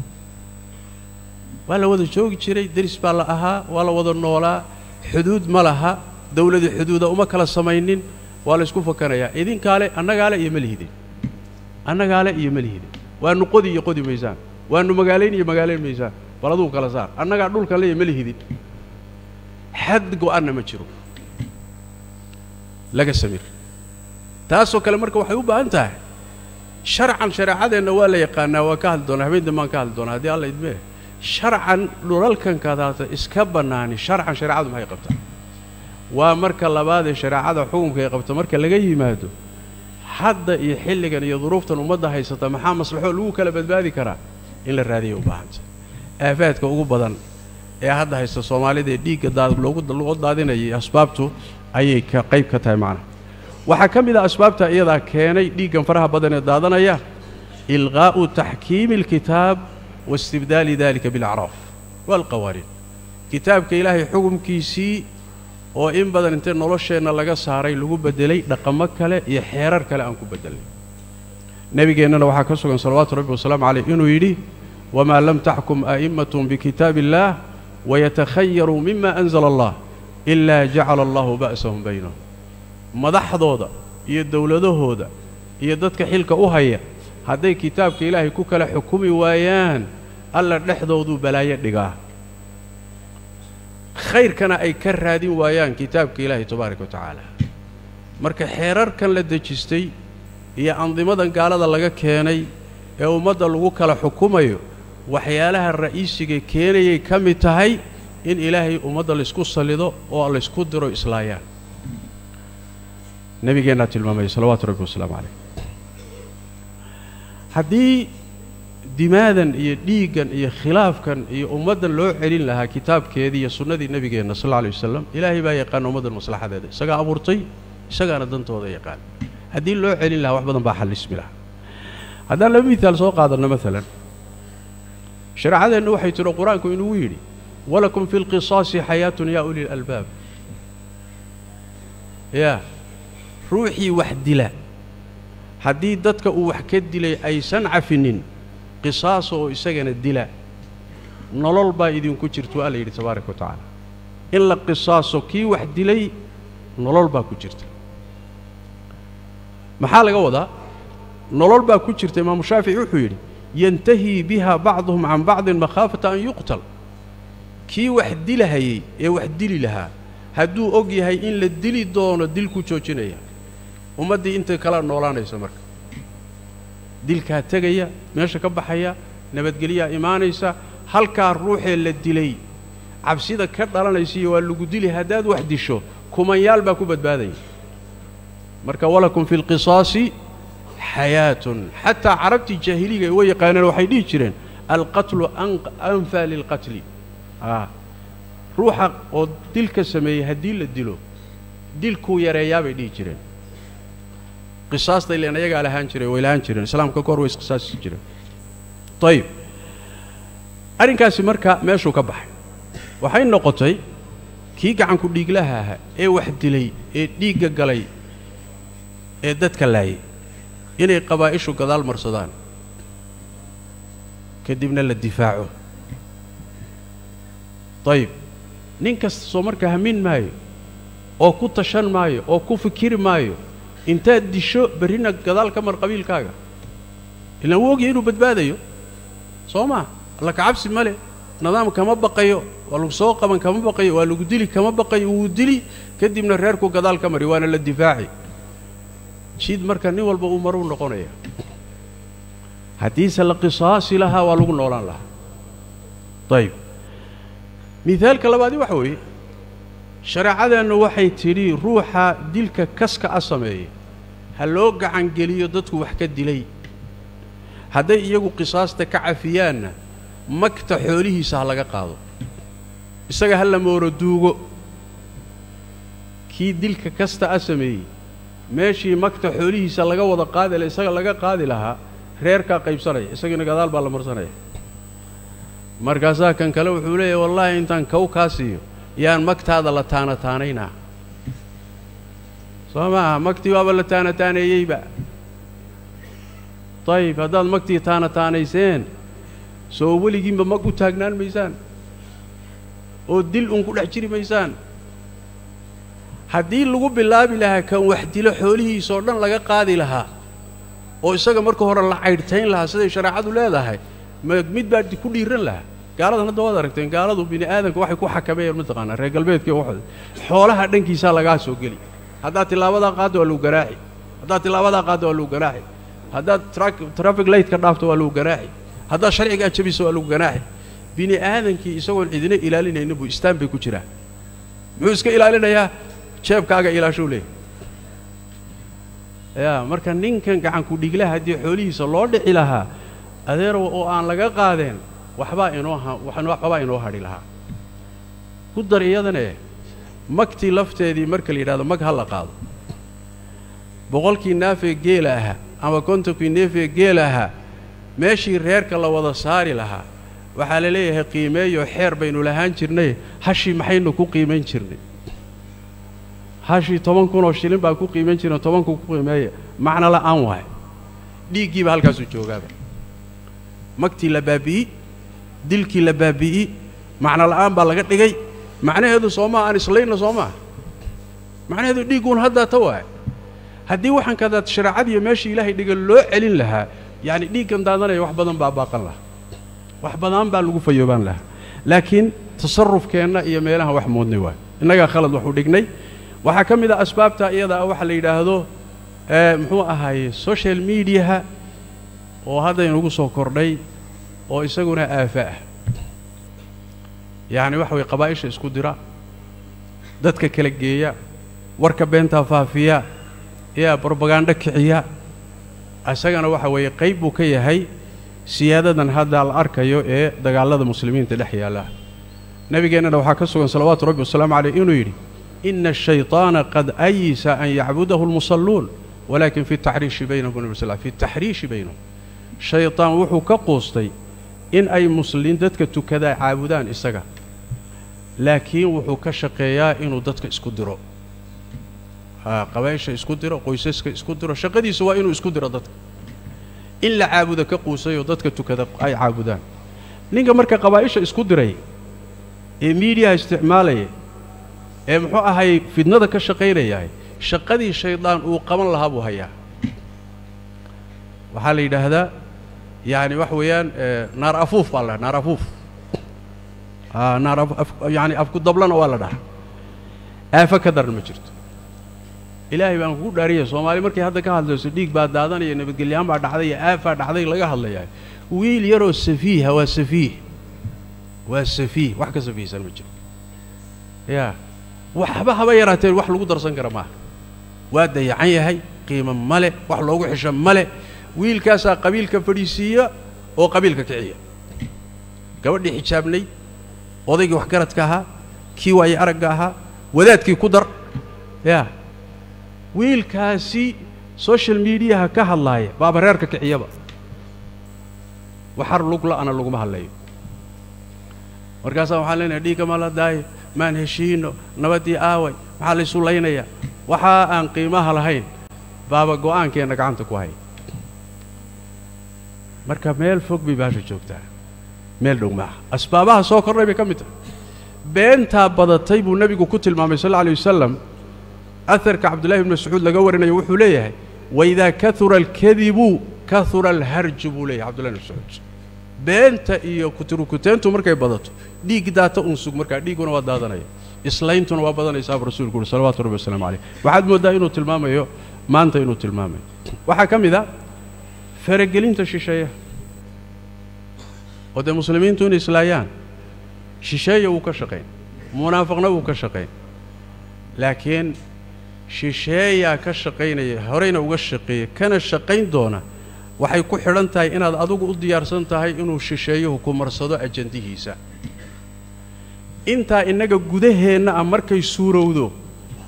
waa la wada joogi jiray deris baa la ahaa waa la wada noolaa xuduud ma laha dawladu xuduuda uma kala samaynin waa la isku fakanayaa idinkaale annagaale iyo ma lihidin annagaale iyo ma lihidin waanu qodi iyo qodi maysaan waanu magaalayn iyo magaalayn maysaan bal aduu kala saar annagaa dhulkan le iyo ma lihidin xad go-anna ma jiro laga samir taasoo kale marka waxay u baahan tahay sharcan shareecadeenna waa la yaqaanaa waa ka hadli doonaa habeen dambaan ka hadli doonaa haddii alla idmee sharcan dhulalkankadaata iska bannaani sharcan shareecadu maxay qabtaa waa marka labaadee shareecada xukunka ay qabto marka laga yimaado hadda iyo xilligan iyo duruuftan ummadda haysata maxaa maslaxo lagu kala badbaadi karaa in la raadiyay u baahanta aafaadka ugu badan ee hadda haysta soomaalida ee dhiigga daad loogu loo daadinayay asbaabtu ayay ka qayb ka tahay macnaha waxaa ka mid a asbaabta iyadaa keenay dhiiggan faraha badan ee daadanaya ilqaa'u taxkiimi alkitaab waistibdaali dalika bilacraaf waalqawaaniin kitaabka ilaahay xukumkiisii oo in badan intee nolosheenna laga saaray lagu beddelay dhaqamo kale iyo xeerar kale aan ku beddelnay nebigeennana waxaa ka sugan salawaatu rabbi wasalaamu caleyh inuu yidhi wamaa lam taxkum a'immatum bikitaabi illaah wayatakhayaruu mima anzala allah ilaa jacala allahu ba'sahum baynahum madaxdooda iyo dowladahooda iyo dadka xilka u haya hadday kitaabka ilaahay ku kala xukumi waayaan alla dhexdooduu balaayo dhigaa khayrkana ay ka raadin waayaan kitaabka ilaahay tabaaraka wa tacaala marka xeerarkan la dejistay iyo andimadan gaalada laga keenay ee ummadda lagu kala xukumayo waxyaalaha ra'iisiga keenayay ka mid tahay in ilaahay ummadda laysku sallido oo laysku diro islaayaan nebigeennaa tilmaamaya salawaatu rabbi wasalaamu calayh haddii dimaadan iyo dhiiggan iyo khilaafkan iyo ummaddan loo celin lahaa kitaabkeedii iyo sunnadii nebigeenna sal alla alay wasalam ilaahay baa yaqaana ummaddan maslaxadeeda isagaa abuurtay isagaana dantooda yaqaan haddii loo celin lahaa wax badan baa xallismi lahaa haddaan laba mihaal soo qaadanno maalan shareecadeennu waxay tidhi qur-aanku inugu yidhi walakum fi lqisaasi xayaatun yaa uli lalbaab yaa ruuxii wax dila haddii dadka uu wax ka dilay aysan cafinin qisaasa oo isagana dila nolol baa idinku jirtu alla yidhi tabaaraka wa tacaala in la qisaaso kii wax dilay nolol baa ku jirta maxaa laga wadaa nolol baa ku jirta imaamu shaafici wuxuu yidhi yantahii biha bacduhum can bacdin makhaafata an yuqtal kii wax dilahayey ee wax dili lahaa hadduu og yahay in la dili doono dil ku joojinaya ummaddii inta kala noolaanaysa marka dilkaa tegaya meesha ka baxaya nabadgelyaa imaanaysa halkaa ruuxee la dilay cabsida ka dhalanaysiiyo waa lagu dili haddaad wax disho kumanyaal baa ku badbaadaya marka walakum fi lqisaasi xayaatun xataa carabtii jaahiliga way yaqaaneen waxay dhihi jireen alqatlu anfaa lilqatli a ruuxa oo dilka sameeyey haddii la dilo dilkuu yareeyaa bay dhihi jireen qisaasta ileen ayagaa lahaan jiray way lahaan jireen islaamka ka hor way isqisaasi jireen ayib arrinkaasi marka meeshuu ka baxay waxay noqotay kii gacanku dhiiglaha ahaa ee wax dilay ee dhiigga galay ee dadka laayay inay qabaa'ishu gadaal marsadaan kadibna la difaaco dayib nin kasta soo marka hamin maayo oo ku tashan maayo oo ku fikiri maayo intaad disho berrina gadaal ka mar qabiilkaaga ilaan wuu ogyahay inuu badbaadayo soo maa alla kacabsi ma leh nidaam kama baqayo waa lagu soo qaban kama baqayo waa lagu dili kama baqayo wuu dili kadibna reerku gadaal ka mari waana la difaaci jid marka nin walba uu maruu noqonaya haddiise la qisaasi lahaa waa lagu noolaan lahaa dayib mihaalka labaadi waxa weeye shareecadeennu waxay tidhi ruuxa dilka kaska a sameeyey ha loo gacangeliyo dadku wax ka dilay hadday iyagu qisaasta ka cafiyaanna magta xoolihiisa ha laga qaado isaga ha la mooro duugo kii dilka kasta a sameeyey meeshii magta xoolihiisa laga wada qaadi la isaga laga qaadi lahaa reerkaa qaybsanaya isagiina gadaal baa la marsanaya markaasaa kan kale wuxuu leeyahy wallaahi intaan kow kaa siiyo yaan magtaada la taana taanaynaa soo maaha magtii waaba la taana taaneeyeyba dayib haddaad magtii taana taanayseen soo weligiinba mag u taagnaan maysaan oo dil un ku dhex jiri maysaan haddii lagu bilaabi lahaa kan wax dilo xoolihiisoo dhan laga qaadi lahaa oo isaga marka hore la caydhtayn lahaa siday shareecadu leedahay ma mid baa ku dhiiran lahaa gaaladan hadda waad aragteen gaaladu bini aadamka waxay ku xakameeyeen mataqaanaa reer galbeedka waxooda xoolaha dhankiisaa lagaa soo geli haddaad tilaabadaa qaaddo waa lagu garaaci haddaad tilaabadaa qaaddo waa lagu garaaci haddaad traffic lightka dhaafto waa lagu ganaaxi haddaad sharcigaa jabiso waa lagu ganaaxi bini aadankii isagoon cidina ilaalinaynin buu istaan bay ku jiraa muxuu iska ilaalinayaa jeebkaaga ilaashuu leeyahy yaa marka ninkan gacanku dhiglaha haddii xoolihiisa loo dhici lahaa adeerow oo aan laga qaadeen waxbaa inoo waxbaa inoo hadhi lahaa ku dar iyadane magtii lafteedii marka la yidhahdo mag ha la qaado boqolkii naafee geela ahaa ama kontonkii neefee geela ahaa meeshii reerka la wada saari lahaa waxaa la leeyahay qiimeeyo xeer baynu lahaan jirnay hashii maxaynu ku qiimayn jirnay hashii toban kunoo shilin baa ku qiimayn jirna toban kun ku qiimeeya macno la'aan waay dhiiggiiba halkaasuu joogaaba magtii la baabi'i dilkii la baabi'i macno la'aan baa laga dhigay macnaheedu soomaa aan islayna soo maa macnaheedu dhiigguun haddaa ta waay haddii waxaan kadaad shareecadiiyo meeshii ilaahay dhiga loo celin lahaa yacni dhiiggan daadanaya wax badan baa baaqan lahaa wax badan baa lagu fayoobaan lahaa laakiin tasarufkeenna iyo meelaha wax moodnay waay innagaa khalad waxu dhignay waxaa ka mid ah asbaabta iyada ah waxa la yidhaahdo muxuu ahaaye social mediaha oo hadda inugu soo kordhay oo isaguna aafa ah yacni waxa weye qabaa'isha isku dira dadka kala geeya warka beentaa faafiya yaa brobagandho kiciya isagana waxa weeye qayb buu ka yahay siyaadadan hadda la arkayo ee dagaallada muslimiinta dhex yaalla nebigeennana waxaa ka sugan salawaatu rabbi wasalaamu caleyh inuu yidhi ina ashayطaana qad ayisa an yacbudahu lmusalluun walakin fi taxriishi baynahum nabi sl fi taxriishi baynahum shayطaan wuxuu ka quustay in ay muslimiin dadka tukadaa caabudaan isaga laakiin wuxuu ka shaqeeyaa inuu dadka isku diro qabaysha isku diro qoysaska isku diro shaqadiisu waa inuu isku diro dadka in la caabudo ka quusayoo dadka tukada ay caabudaan ninka marka qabaa'isha isku diray ee miidiyaha isticmaalaya ee muxuu ahay fidnada ka shaqaynayahay shaqadii shaydaan uu qaban lahaa buu hayaa waxaa la yidhaahdaa yacni waxa weeyaan naar afuuf baa la dhaha naar afuuf naar yani afku dablana waa la dhahaa aafo ka daran ma jirto ilaahay baan kugu dhaariyay soomaali markay hadda ka hadlayso dhiig baa daadanaya nabadgelyahaan baa dhacday iyo aafaa dhacday laga hadlayaa wiil yaroo safiiha waa safiih waa safiih wax ka safiihsan ma jiro yaa waxba haba yaraateen wax lagu darsan kara maaha waa dayacan yahay qiimo male wax loogu xisho male wiilkaasaa qabiilka fadhiisiiya oo qabiilka kiciya gabadhii xijaabnay odaygii waxgaradka ahaa kii waaye aragga ahaa wadaadkii ku dar yaa wiilkaasi social mediaha ka hadlaaya baaba reerka kiciyaba waxar lugla'ana laguma hadlayo markaasaa waxaan leenahay dhiigga ma la daayo maan heshiino nabaddii aaway maxaa laysu laynayaa waxaa aan qiimaha lahayn baaba go'aankeenna gacanta ku haya marka meel fog bay baasha joogtaa meel dhow maaha asbaabaha soo kordhay bay ka mid tahay beentaa badatay buu nebigu ku tilmaamay sal alla alay wasalam aharka cabdullahi ibn mascuud laga warinayo wuxuu leeyahay waidaa kahura alkadibu kahura alharju buu leeyahay cabdullahi ibn mascuud beenta iyo kuturukuteentu markay badato dhiig daata un sug markaa dhiigguna waa daadanaya islayntuna waa badanaysaa buu rasuulku uhi salawatu rabbi wasalaamu caleyh waxaad mooddaa inuu tilmaamayo maanta inuu tilmaamayo waxaa ka mid a faragelinta shisheeya oo dee muslimiintu inay islaayaan shisheeya wuu ka shaqayn munaafiqna wuu ka shaqayn laakiin shisheeyaa ka shaqaynaya horeyna uga shaqeeya kana shaqayn doona waxay ku xidhan tahay inaad adigu u diyaarsan tahay inuu shisheeyuhu ku marsado ajandihiisa intaa innaga gudaheenna ah markay suurowdo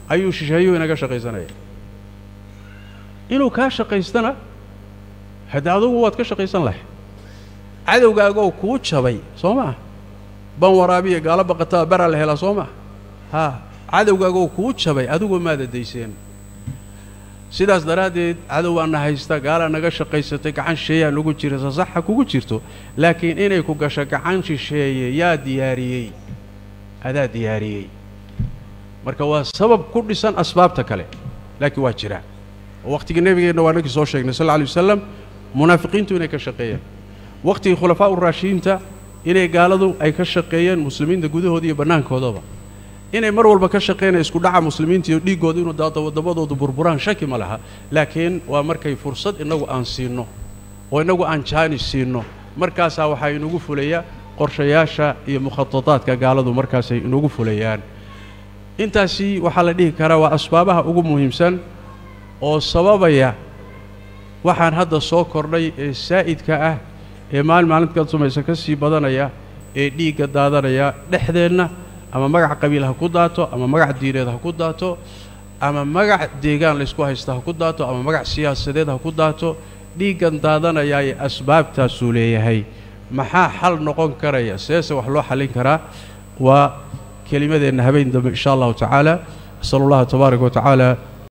ayuu shisheeyuu inaga shaqaysanaya inuu kaa shaqaystana haddii adugu waad ka shaqaysan lahay cadowgaagoo kuu jabay soo maa ban waraabiya gaalo baqataa beraa la helaa soo maa haa cadowgaagoo kuu jabay adigoo maada dayseen sidaas daraaddeed cadowbaana haysta gaalaa naga shaqaysatay gacan shisheeyaa nagu jira sasaxa kugu jirto laakiin inay ku gasho gacan shisheeye yaa diyaariyey adaa diyaariyey marka waa sabab ku dhisan asbaabta kale laakiin waa jiraa oo wakhtigii nebigeenna waa nankii soo sheegnay sal lla alay wasalam munaafiqiintu inay ka shaqeeyeen wakhtigii khulafaa uraashidiinta inay gaaladu ay ka shaqeeyeen muslimiinta gudahooda iyo bannaankoodaba inay mar walba ka shaqeynaya isku dhaca muslimiinta iyo dhiiggooda inuu daado waddammadoodu burburaan shaki ma laha laakiin waa markay fursad innagu aan siinno oo innagu aan jaanis siinno markaasaa waxaa inugu fulaya qorshayaasha iyo mukhatadaadka gaaladu markaasay inugu fulayaan intaasi waxaa la dhihi karaa waa asbaabaha ugu muhiimsan oo sababaya waxaan hadda soo kordhay ee saa'idka ah ee maalin maalinka sumaysa ka sii badanaya ee dhiigga daadanaya dhexdeenna ama magac qabiil ha ku daato ama magac diineed ha ku daato ama magac deegaan laysku haysta ha ku daato ama magac siyaasadeed ha ku daato dhiiggan daadanayaa ee asbaabtaasuu leeyahay maxaa xal noqon karaya seese wax loo xallin karaa waa kelimadeenna habeen dambe insha allahu tacaala asal allaha tabaaraka wa tacaala